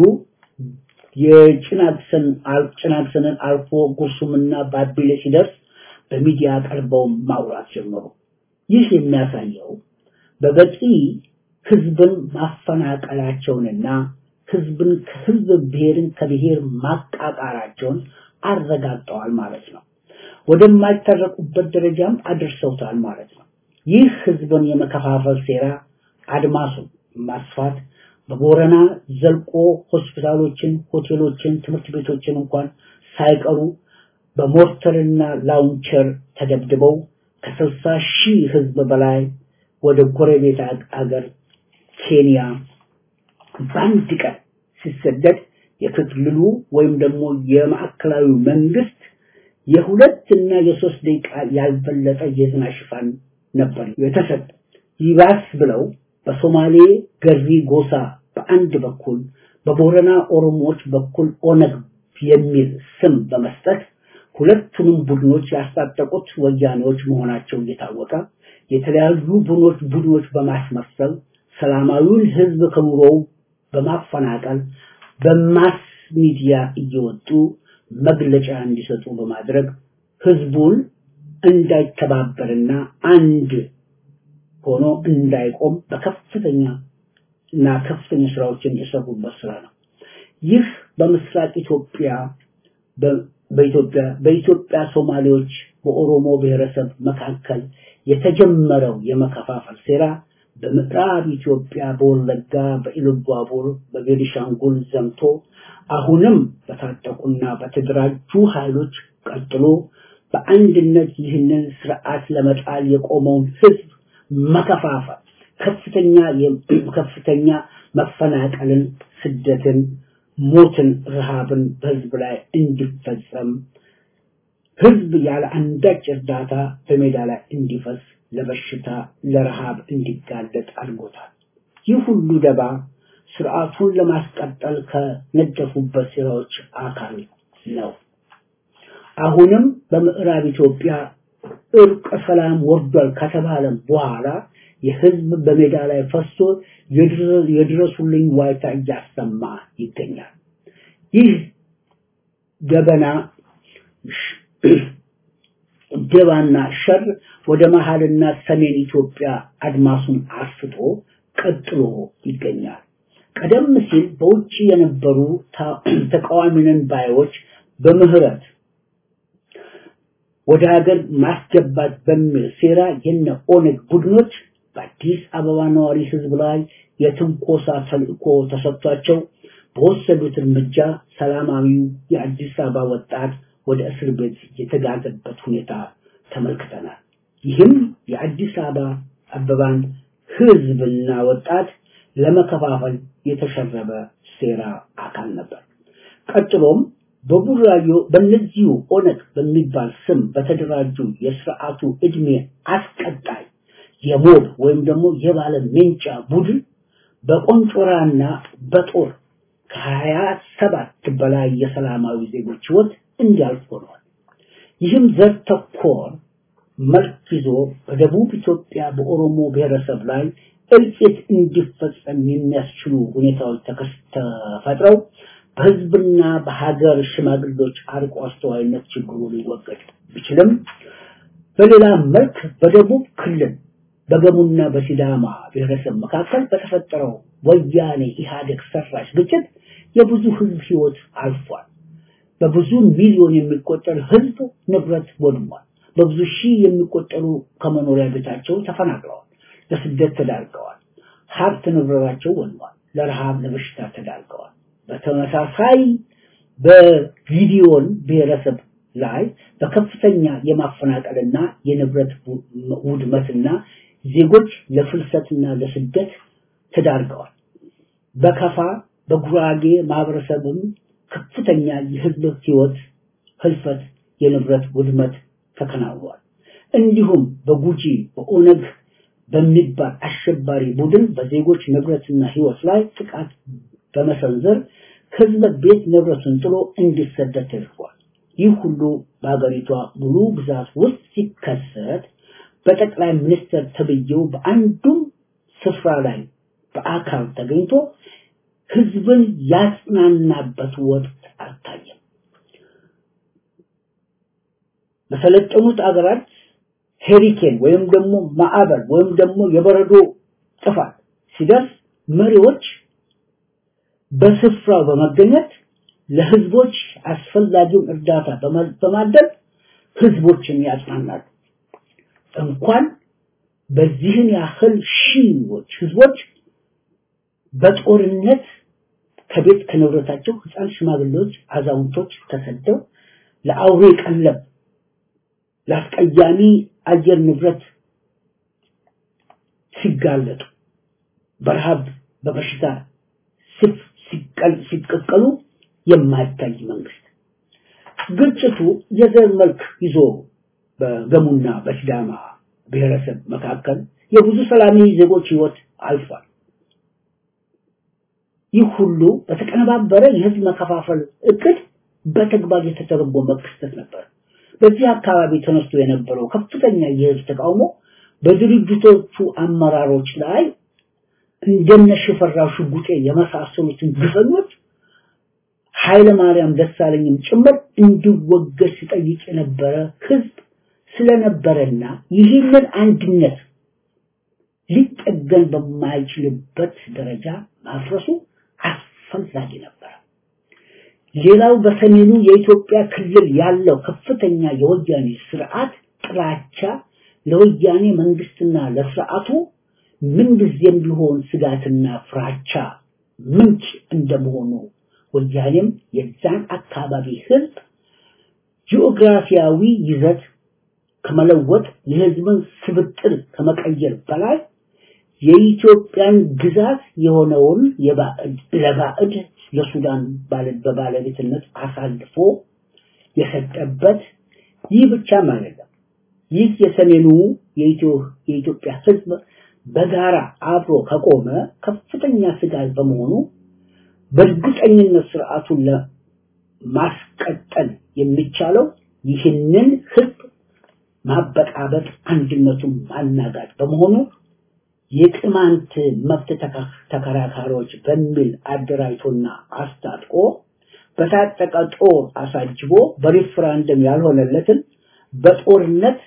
የጭናክሰን ጭናክሰንን አልፎ ጉርሱምና ባቢሌ ሲደርስ በሚዲያ ቀርበው ማውራት ጀመሩ። ይህ የሚያሳየው በበቂ ህዝብን ማፈናቀላቸውንና ህዝብን ከህዝብ ብሔርን ከብሔር ማቃቃራቸውን አረጋግጠዋል ማለት ነው። ወደማይታረቁበት ደረጃም አድርሰውታል ማለት ነው። ይህ ህዝብን የመከፋፈል ሴራ አድማሱን ማስፋት በቦረና ዘልቆ ሆስፒታሎችን፣ ሆቴሎችን፣ ትምህርት ቤቶችን እንኳን ሳይቀሩ በሞርተርና ላውንቸር ተደብድበው ከስልሳ ሺህ ህዝብ በላይ ወደ ጎረቤት አገር ኬንያ በአንድ ቀን ሲሰደድ የክልሉ ወይም ደግሞ የማዕከላዊ መንግስት የሁለት እና የሶስት ደቂቃ ያልበለጠ የዜና ሽፋን ነበር የተሰጠ። ይባስ ብለው በሶማሌ ገሪ ጎሳ በአንድ በኩል በቦረና ኦሮሞዎች በኩል ኦነግ የሚል ስም በመስጠት ሁለቱንም ቡድኖች ያስታጠቁት ወያኔዎች መሆናቸው እየታወቀ የተለያዩ ቡድኖች ቡድኖች በማስመሰል ሰላማዊውን ህዝብ ከኑሮው በማፈናቀል በማስ ሚዲያ እየወጡ መግለጫ እንዲሰጡ በማድረግ ህዝቡን እንዳይተባበርና አንድ ሆኖ እንዳይቆም በከፍተኛ እና ከፍተኛ ስራዎችን የሰሩበት ስራ ነው። ይህ በምስራቅ ኢትዮጵያ በኢትዮጵያ በኢትዮጵያ ሶማሌዎች በኦሮሞ ብሔረሰብ መካከል የተጀመረው የመከፋፈል ሴራ በምዕራብ ኢትዮጵያ በወለጋ በኢሉባቡር በቤኒሻንጉል ዘምቶ አሁንም በታጠቁና በተደራጁ ኃይሎች ቀጥሎ በአንድነት ይህንን ስርዓት ለመጣል የቆመውን ህዝብ መከፋፈል ከፍተኛ ከፍተኛ መፈናቀልን፣ ስደትን፣ ሞትን፣ ረሃብን በህዝብ ላይ እንዲፈጸም ህዝብ ያለ አንዳች እርዳታ በሜዳ ላይ እንዲፈስ ለበሽታ ለረሃብ እንዲጋለጥ አድርጎታል። ይህ ሁሉ ደባ ስርዓቱን ለማስቀጠል ከነደፉበት ሴራዎች አካል ነው። አሁንም በምዕራብ ኢትዮጵያ እርቀ ሰላም ወርዷል ከተባለም በኋላ የህዝብ በሜዳ ላይ ፈሶ የድረሱልኝ ዋይታ እያሰማ ይገኛል። ይህ ገበና ደባና ሸር ወደ መሃልና ሰሜን ኢትዮጵያ አድማሱን አስፍቶ ቀጥሎ ይገኛል። ቀደም ሲል በውጭ የነበሩ ተቃዋሚንን ባዮች በምህረት ወደ ሀገር ማስገባት በሚል ሴራ የነ ኦነግ ቡድኖች በአዲስ አበባ ነዋሪ ህዝብ ላይ የትንኮሳ ተልእኮ ተሰጥቷቸው በወሰዱት እርምጃ ሰላማዊው የአዲስ አበባ ወጣት ወደ እስር ቤት የተጋዘበት ሁኔታ ተመልክተናል። ይህም የአዲስ አበባ አበባን ህዝብና ወጣት ለመከፋፈል የተሸረበ ሴራ አካል ነበር። ቀጥሎም በቡራዮ በእነዚሁ ኦነግ በሚባል ስም በተደራጁ የስርዓቱ እድሜ አስቀጣይ የሞብ ወይም ደግሞ የባለ ሜንጫ ቡድን በቆንጮራና በጦር ከሀያ ሰባት በላይ የሰላማዊ ዜጎች ህይወት እንዲያልፍ ሆኗል። ይህም ዘር ተኮር መልክ ይዞ በደቡብ ኢትዮጵያ በኦሮሞ ብሔረሰብ ላይ እልቂት እንዲፈጸም የሚያስችሉ ሁኔታዎች ተፈጥረው በህዝብና በሀገር ሽማግሌዎች አርቆ አስተዋይነት ችግሩ ሊወገድ ቢችልም በሌላ መልክ በደቡብ ክልል በገሙና በሲዳማ ብሔረሰብ መካከል በተፈጠረው ወያኔ ኢህአዴግ ሰራሽ ግጭት የብዙ ህዝብ ህይወት አልፏል። በብዙ ሚሊዮን የሚቆጠር ህዝብ ንብረት ወድሟል። በብዙ ሺህ የሚቆጠሩ ከመኖሪያ ቤታቸው ተፈናቅለዋል፣ ለስደት ተዳርገዋል። ሀብት ንብረታቸው ወድሟል፣ ለረሃብ ለበሽታ ተዳርገዋል። በተመሳሳይ በጊዲዮን ብሔረሰብ ላይ በከፍተኛ የማፈናቀልና የንብረት ውድመትና ዜጎች ለፍልሰትና ለስደት ተዳርገዋል። በከፋ በጉራጌ ማህበረሰብም ከፍተኛ የህዝብ ህይወት ህልፈት፣ የንብረት ውድመት ተከናውኗል። እንዲሁም በጉጂ በኦነግ በሚባል አሸባሪ ቡድን በዜጎች ንብረትና ህይወት ላይ ጥቃት በመሰንዘር ህዝብ ቤት ንብረቱን ጥሎ እንዲሰደድ ተደርጓል። ይህ ሁሉ በሀገሪቷ ሙሉ ግዛት ውስጥ ሲከሰት በጠቅላይ ሚኒስትር ተብዬው በአንዱም ስፍራ ላይ በአካል ተገኝቶ ህዝብን ያጽናናበት ወቅት አልታየም። በሰለጠኑት አገራት ሄሪኬን ወይም ደግሞ ማዕበል ወይም ደግሞ የበረዶ ጥፋት ሲደርስ መሪዎች በስፍራው በመገኘት ለህዝቦች አስፈላጊውን እርዳታ በማድረግ ህዝቦችን ያጽናናሉ። እንኳን በዚህን ያህል ሺዎች ህዝቦች በጦርነት ከቤት ከንብረታቸው ህፃን፣ ሽማግሌዎች፣ አዛውንቶች ተሰደው ለአውሬ ቀለብ ለአስቀያሚ አየር ንብረት ሲጋለጡ በረሃብ በበሽታ ሲቀቀሉ የማይታይ መንግስት ግጭቱ የዘር መልክ ይዞ በገሙና በሲዳማ ብሔረሰብ መካከል የብዙ ሰላማዊ ዜጎች ህይወት አልፏል። ይህ ሁሉ በተቀነባበረ የህዝብ መከፋፈል እቅድ በተግባር የተተረጎመ ክስተት ነበር። በዚህ አካባቢ ተነስቶ የነበረው ከፍተኛ የህዝብ ተቃውሞ በድርጅቶቹ አመራሮች ላይ እንደነ ሽፈራው ሽጉጤ የመሳሰሉትን ግፈኞች ኃይለ ማርያም ደሳለኝም ጭምር እንዲወገድ ሲጠይቅ የነበረ ህዝብ ስለነበረና ይህንን አንድነት ሊጠገን በማይችልበት ደረጃ ማፍረሱ አስፈላጊ ነበር። ሌላው በሰሜኑ የኢትዮጵያ ክልል ያለው ከፍተኛ የወያኔ ስርዓት ጥላቻ ለወያኔ መንግስትና ለስርዓቱ ምንጊዜም ቢሆን ስጋትና ፍራቻ ምንጭ እንደመሆኑ ወያኔም የዛን አካባቢ ህዝብ ጂኦግራፊያዊ ይዘት ከመለወጥ የህዝብን ስብጥር ከመቀየር በላይ የኢትዮጵያን ግዛት የሆነውን የባዕድ ለባዕድ ለሱዳን በባለቤትነት አሳልፎ የሰጠበት ይህ ብቻም አይደለም። ይህ የሰሜኑ የኢትዮጵያ ህዝብ በጋራ አብሮ ከቆመ ከፍተኛ ስጋት በመሆኑ በእርግጠኝነት ስርዓቱን ለማስቀጠል የሚቻለው ይህንን ህዝብ ማበጣበጥ፣ አንድነቱን ማናጋት በመሆኑ የቅማንት መብት ተከራካሪዎች በሚል አደራጅቶና አስታጥቆ በታጠቀ ጦር አሳጅቦ በሪፍራንደም ያልሆነለትን በጦርነት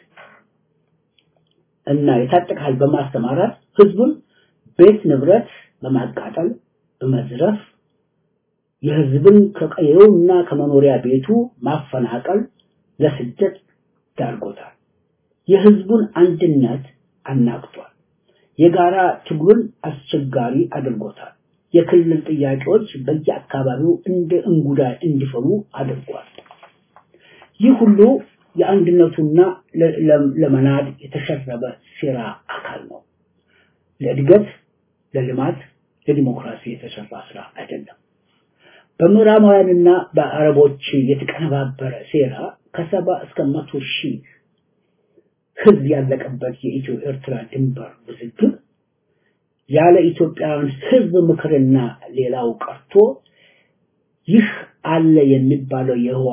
እና የታጠቀ ኃይል በማስተማራት ህዝቡን ቤት ንብረት በማቃጠል በመዝረፍ የህዝብን ከቀየውና ከመኖሪያ ቤቱ ማፈናቀል ለስደት ዳርጎታል። የህዝቡን አንድነት አናግቷል። የጋራ ትግሉን አስቸጋሪ አድርጎታል። የክልል ጥያቄዎች በየአካባቢው እንደ እንጉዳይ እንዲፈሉ አድርጓል። ይህ ሁሉ የአንድነቱና ለመናድ የተሸረበ ሴራ አካል ነው። ለእድገት፣ ለልማት፣ ለዲሞክራሲ የተሰራ ስራ አይደለም። በምዕራባውያንና በአረቦች የተቀነባበረ ሴራ ከሰባ እስከ መቶ ሺህ ህዝብ ያለቀበት የኢትዮ ኤርትራ ድንበር ውዝግብ ያለ ኢትዮጵያውያን ህዝብ ምክርና ሌላው ቀርቶ ይህ አለ የሚባለው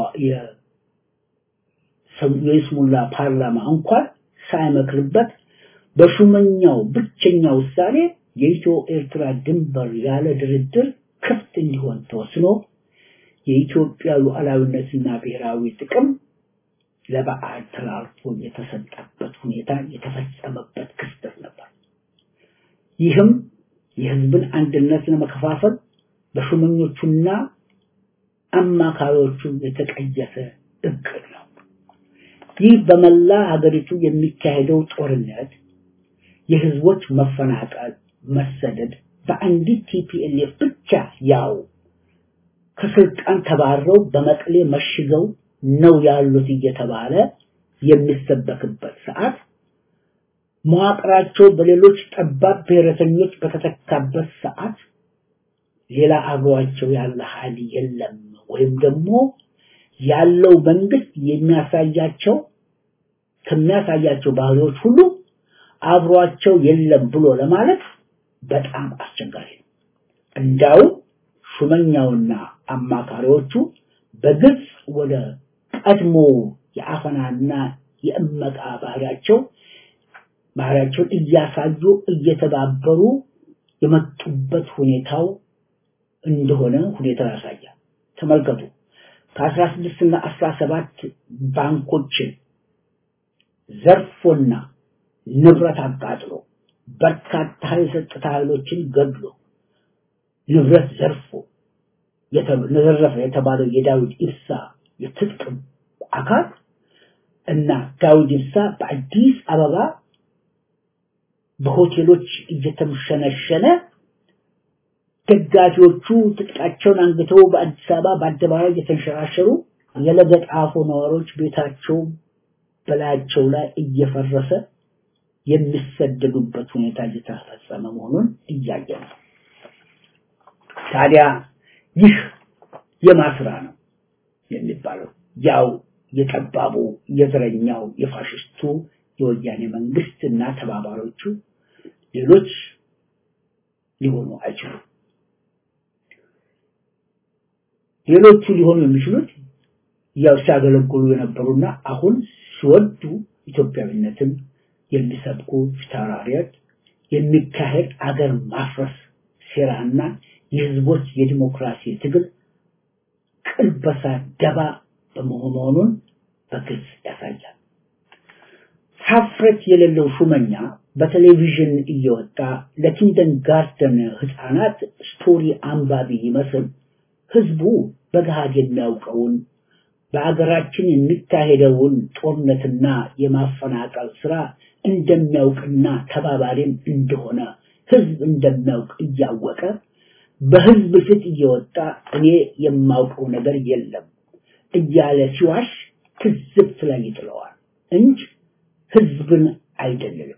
የይስሙላ ፓርላማ እንኳን ሳይመክርበት በሹመኛው ብቸኛ ውሳኔ የኢትዮ ኤርትራ ድንበር ያለ ድርድር ክፍት እንዲሆን ተወስኖ የኢትዮጵያ ሉዓላዊነትና ብሔራዊ ጥቅም ለበዓል ተላልፎ የተሰጠበት ሁኔታ የተፈጸመበት ክስተት ነበር። ይህም የህዝብን አንድነት ለመከፋፈል በሹመኞቹና አማካሪዎቹ የተቀየሰ እቅድ ነው። ይህ በመላ ሀገሪቱ የሚካሄደው ጦርነት፣ የህዝቦች መፈናቀል፣ መሰደድ በአንዲት ቲፒኤልኤፍ ብቻ ያው ከስልጣን ተባረው በመቀሌ መሽገው ነው ያሉት እየተባለ የሚሰበክበት ሰዓት መዋቅራቸው በሌሎች ጠባብ ብሔረተኞች በተተካበት ሰዓት ሌላ አብሯቸው ያለ ኃይል የለም ወይም ደግሞ ያለው መንግስት የሚያሳያቸው ከሚያሳያቸው ባህሪዎች ሁሉ አብሯቸው የለም ብሎ ለማለት በጣም አስቸጋሪ ነው። እንዳው ሹመኛውና አማካሪዎቹ በግልጽ ወደ ቀድሞ የአፈናና የእመቃ ባህሪያቸው ባህሪያቸውን እያሳዩ እየተባበሩ የመጡበት ሁኔታው እንደሆነ ሁኔታው ያሳያል። ተመልከቱ። ከአስራ ስድስት እና አስራ ሰባት ባንኮችን ዘርፎና ንብረት አቃጥሎ በርካታ የጸጥታ ኃይሎችን ገድሎ ንብረት ዘርፎ ዘረፈ የተባለው የዳዊት ኢብሳ የትጥቅ አካል እና ዳዊት ኢብሳ በአዲስ አበባ በሆቴሎች እየተምሸነሸነ ደጋፊዎቹ ትጥቃቸውን አንግተው በአዲስ አበባ በአደባባይ እየተንሸራሸሩ የለገጣፎ ነዋሪዎች ቤታቸው በላያቸው ላይ እየፈረሰ የሚሰደዱበት ሁኔታ እየተፈጸመ መሆኑን እያየ ነው። ታዲያ ይህ የማስራ ነው የሚባለው ያው የጠባቡ የዘረኛው የፋሽስቱ የወያኔ መንግስት እና ተባባሪዎቹ ሌሎች ሊሆኑ አይችሉም። ሌሎቹ ሊሆኑ የሚችሉት ያው ሲያገለግሉ የነበሩና አሁን ሲወዱ ኢትዮጵያዊነትን የሚሰብኩ ፊታውራሪዎች የሚካሄድ አገር ማፍረስ ሴራና የህዝቦች የዲሞክራሲ ትግል ቅልበሳ ደባ በመሆኑን በግልጽ ያሳያል። ሀፍረት የሌለው ሹመኛ በቴሌቪዥን እየወጣ ለኪንደን ጋርደን ህፃናት ስቶሪ አንባቢ ይመስል ህዝቡ በገሃድ የሚያውቀውን በአገራችን የሚካሄደውን ጦርነትና የማፈናቀል ስራ እንደሚያውቅና ተባባሪም እንደሆነ ህዝብ እንደሚያውቅ እያወቀ በህዝብ ፊት እየወጣ እኔ የማውቀው ነገር የለም እያለ ሲዋሽ ትዝብት ላይ ይጥለዋል እንጂ ህዝብን አይደለም።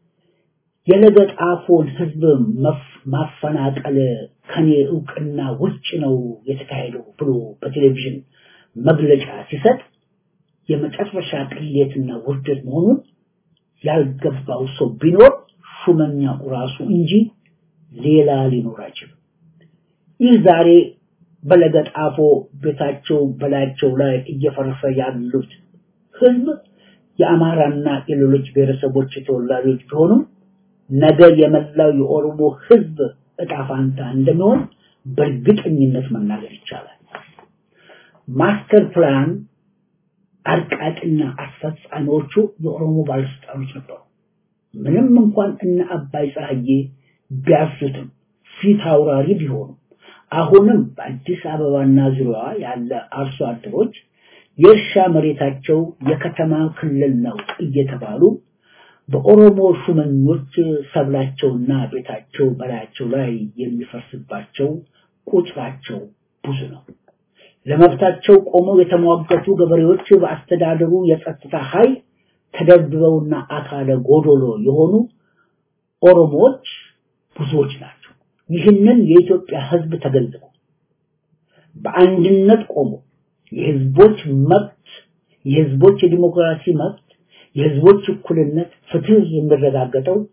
የለገጣፎን ህዝብ ማፈናቀል ከኔ እውቅና ውጭ ነው የተካሄደው ብሎ በቴሌቪዥን መግለጫ ሲሰጥ የመጨረሻ ቅሌትና ውርደት መሆኑን ያልገባው ሰው ቢኖር ሹመኛው ራሱ እንጂ ሌላ ሊኖር አይችልም። ይህ ዛሬ በለገጣፎ ቤታቸው በላያቸው ላይ እየፈረሰ ያሉት ህዝብ የአማራና የሌሎች ብሔረሰቦች ተወላጆች ቢሆኑም ነገ የመላው የኦሮሞ ህዝብ እጣ ፋንታ እንደሚሆን በእርግጠኝነት መናገር ይቻላል። ማስተር ፕላን አርቃቂና አስፈጻሚዎቹ የኦሮሞ ባለስልጣኖች ነበሩ። ምንም እንኳን እነ አባይ ፀሐዬ ቢያሱትም ፊት አውራሪ ቢሆኑም አሁንም በአዲስ አበባና ዙሪያዋ ያለ አርሶ አደሮች የእርሻ መሬታቸው የከተማ ክልል ነው እየተባሉ በኦሮሞ ሹመኞች ሰብላቸውና ቤታቸው በላያቸው ላይ የሚፈርስባቸው ቁጥራቸው ብዙ ነው። ለመብታቸው ቆመው የተሟገቱ ገበሬዎች በአስተዳደሩ የጸጥታ ኃይል ተደብድበውና አካለ ጎዶሎ የሆኑ ኦሮሞዎች ብዙዎች ናቸው። ይህንን የኢትዮጵያ ህዝብ ተገንዝቦ በአንድነት ቆሞ የህዝቦች መብት የህዝቦች የዲሞክራሲ መብት የህዝቦች እኩልነት ፍትህ የሚረጋገጠው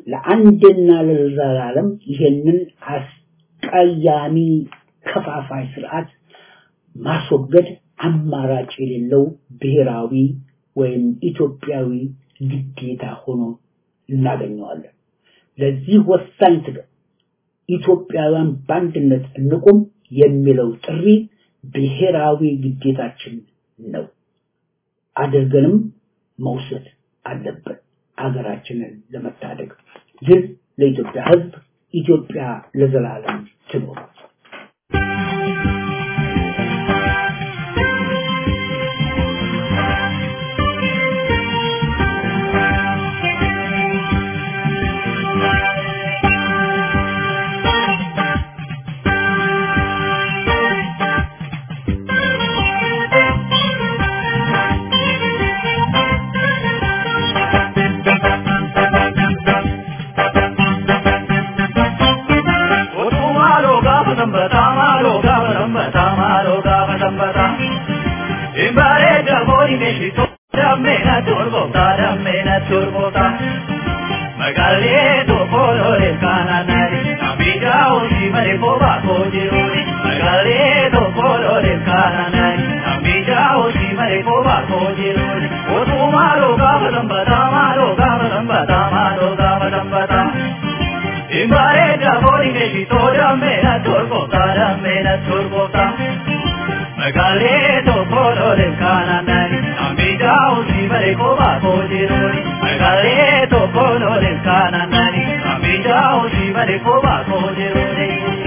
ለአንድና ለዘላለም ይሄንን አስቀያሚ ከፋፋይ ስርዓት ማስወገድ አማራጭ የሌለው ብሔራዊ ወይም ኢትዮጵያዊ ግዴታ ሆኖ እናገኘዋለን። ለዚህ ወሳኝ ትግል ኢትዮጵያውያን በአንድነት እንቁም የሚለው ጥሪ ብሔራዊ ግዴታችን ነው። አድርገንም መውሰድ አለብን አገራችንን ለመታደግ። ድል ለኢትዮጵያ ሕዝብ! ኢትዮጵያ ለዘላለም ትኖር! Magalee tokko lole kananari, abidja osi mare boba kojiruni. Magalee tokko lole kananari, abidja osi mare boba kojiruni. Otu malo gaba dambata, malo gaba dambata, malo gaba dambata. Imbare jabori meshi toja mena turbota, mena turbota. Magalee tokko lole kananari, abidja osi mare boba kojiruni. Magalee tokko lole kananari, abidja osi mare boba kojiruni.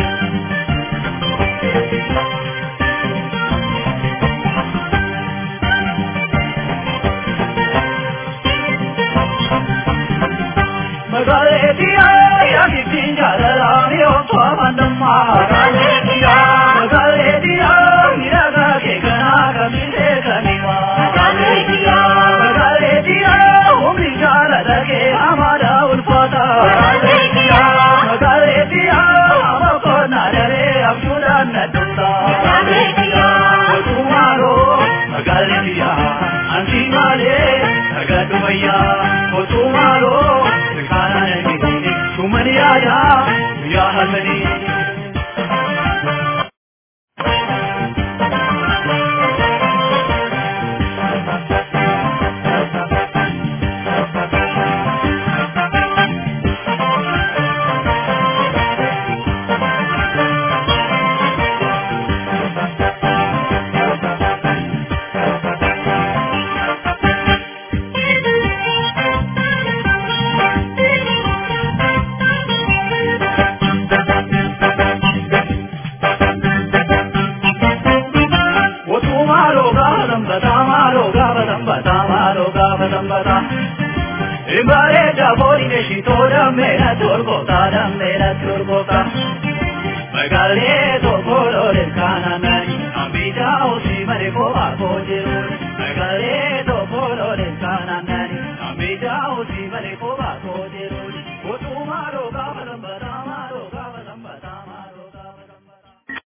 Magalee tiya ya kitin jala mi o twa mandamma. Magalee tiya, magalee tiya, miraga ke kana kami se kanima. Magalee tiya, magalee tiya, umri jala lage hamara ulfata. Magalee tiya, magalee tiya, amako narare abshudan nadunda. Magalee tiya, tumaro, magalee tiya, anti male, agadu maya, tumaro, kana nagini, tumani ada, ya halmani. Otumaro gaba dambata, maro gaba dambata, maro gaba dambata. Imbare jabori neshi toda mena turbota, da mena turbota. Magale to kolore kananani, abija osi mare ko ako jiruni.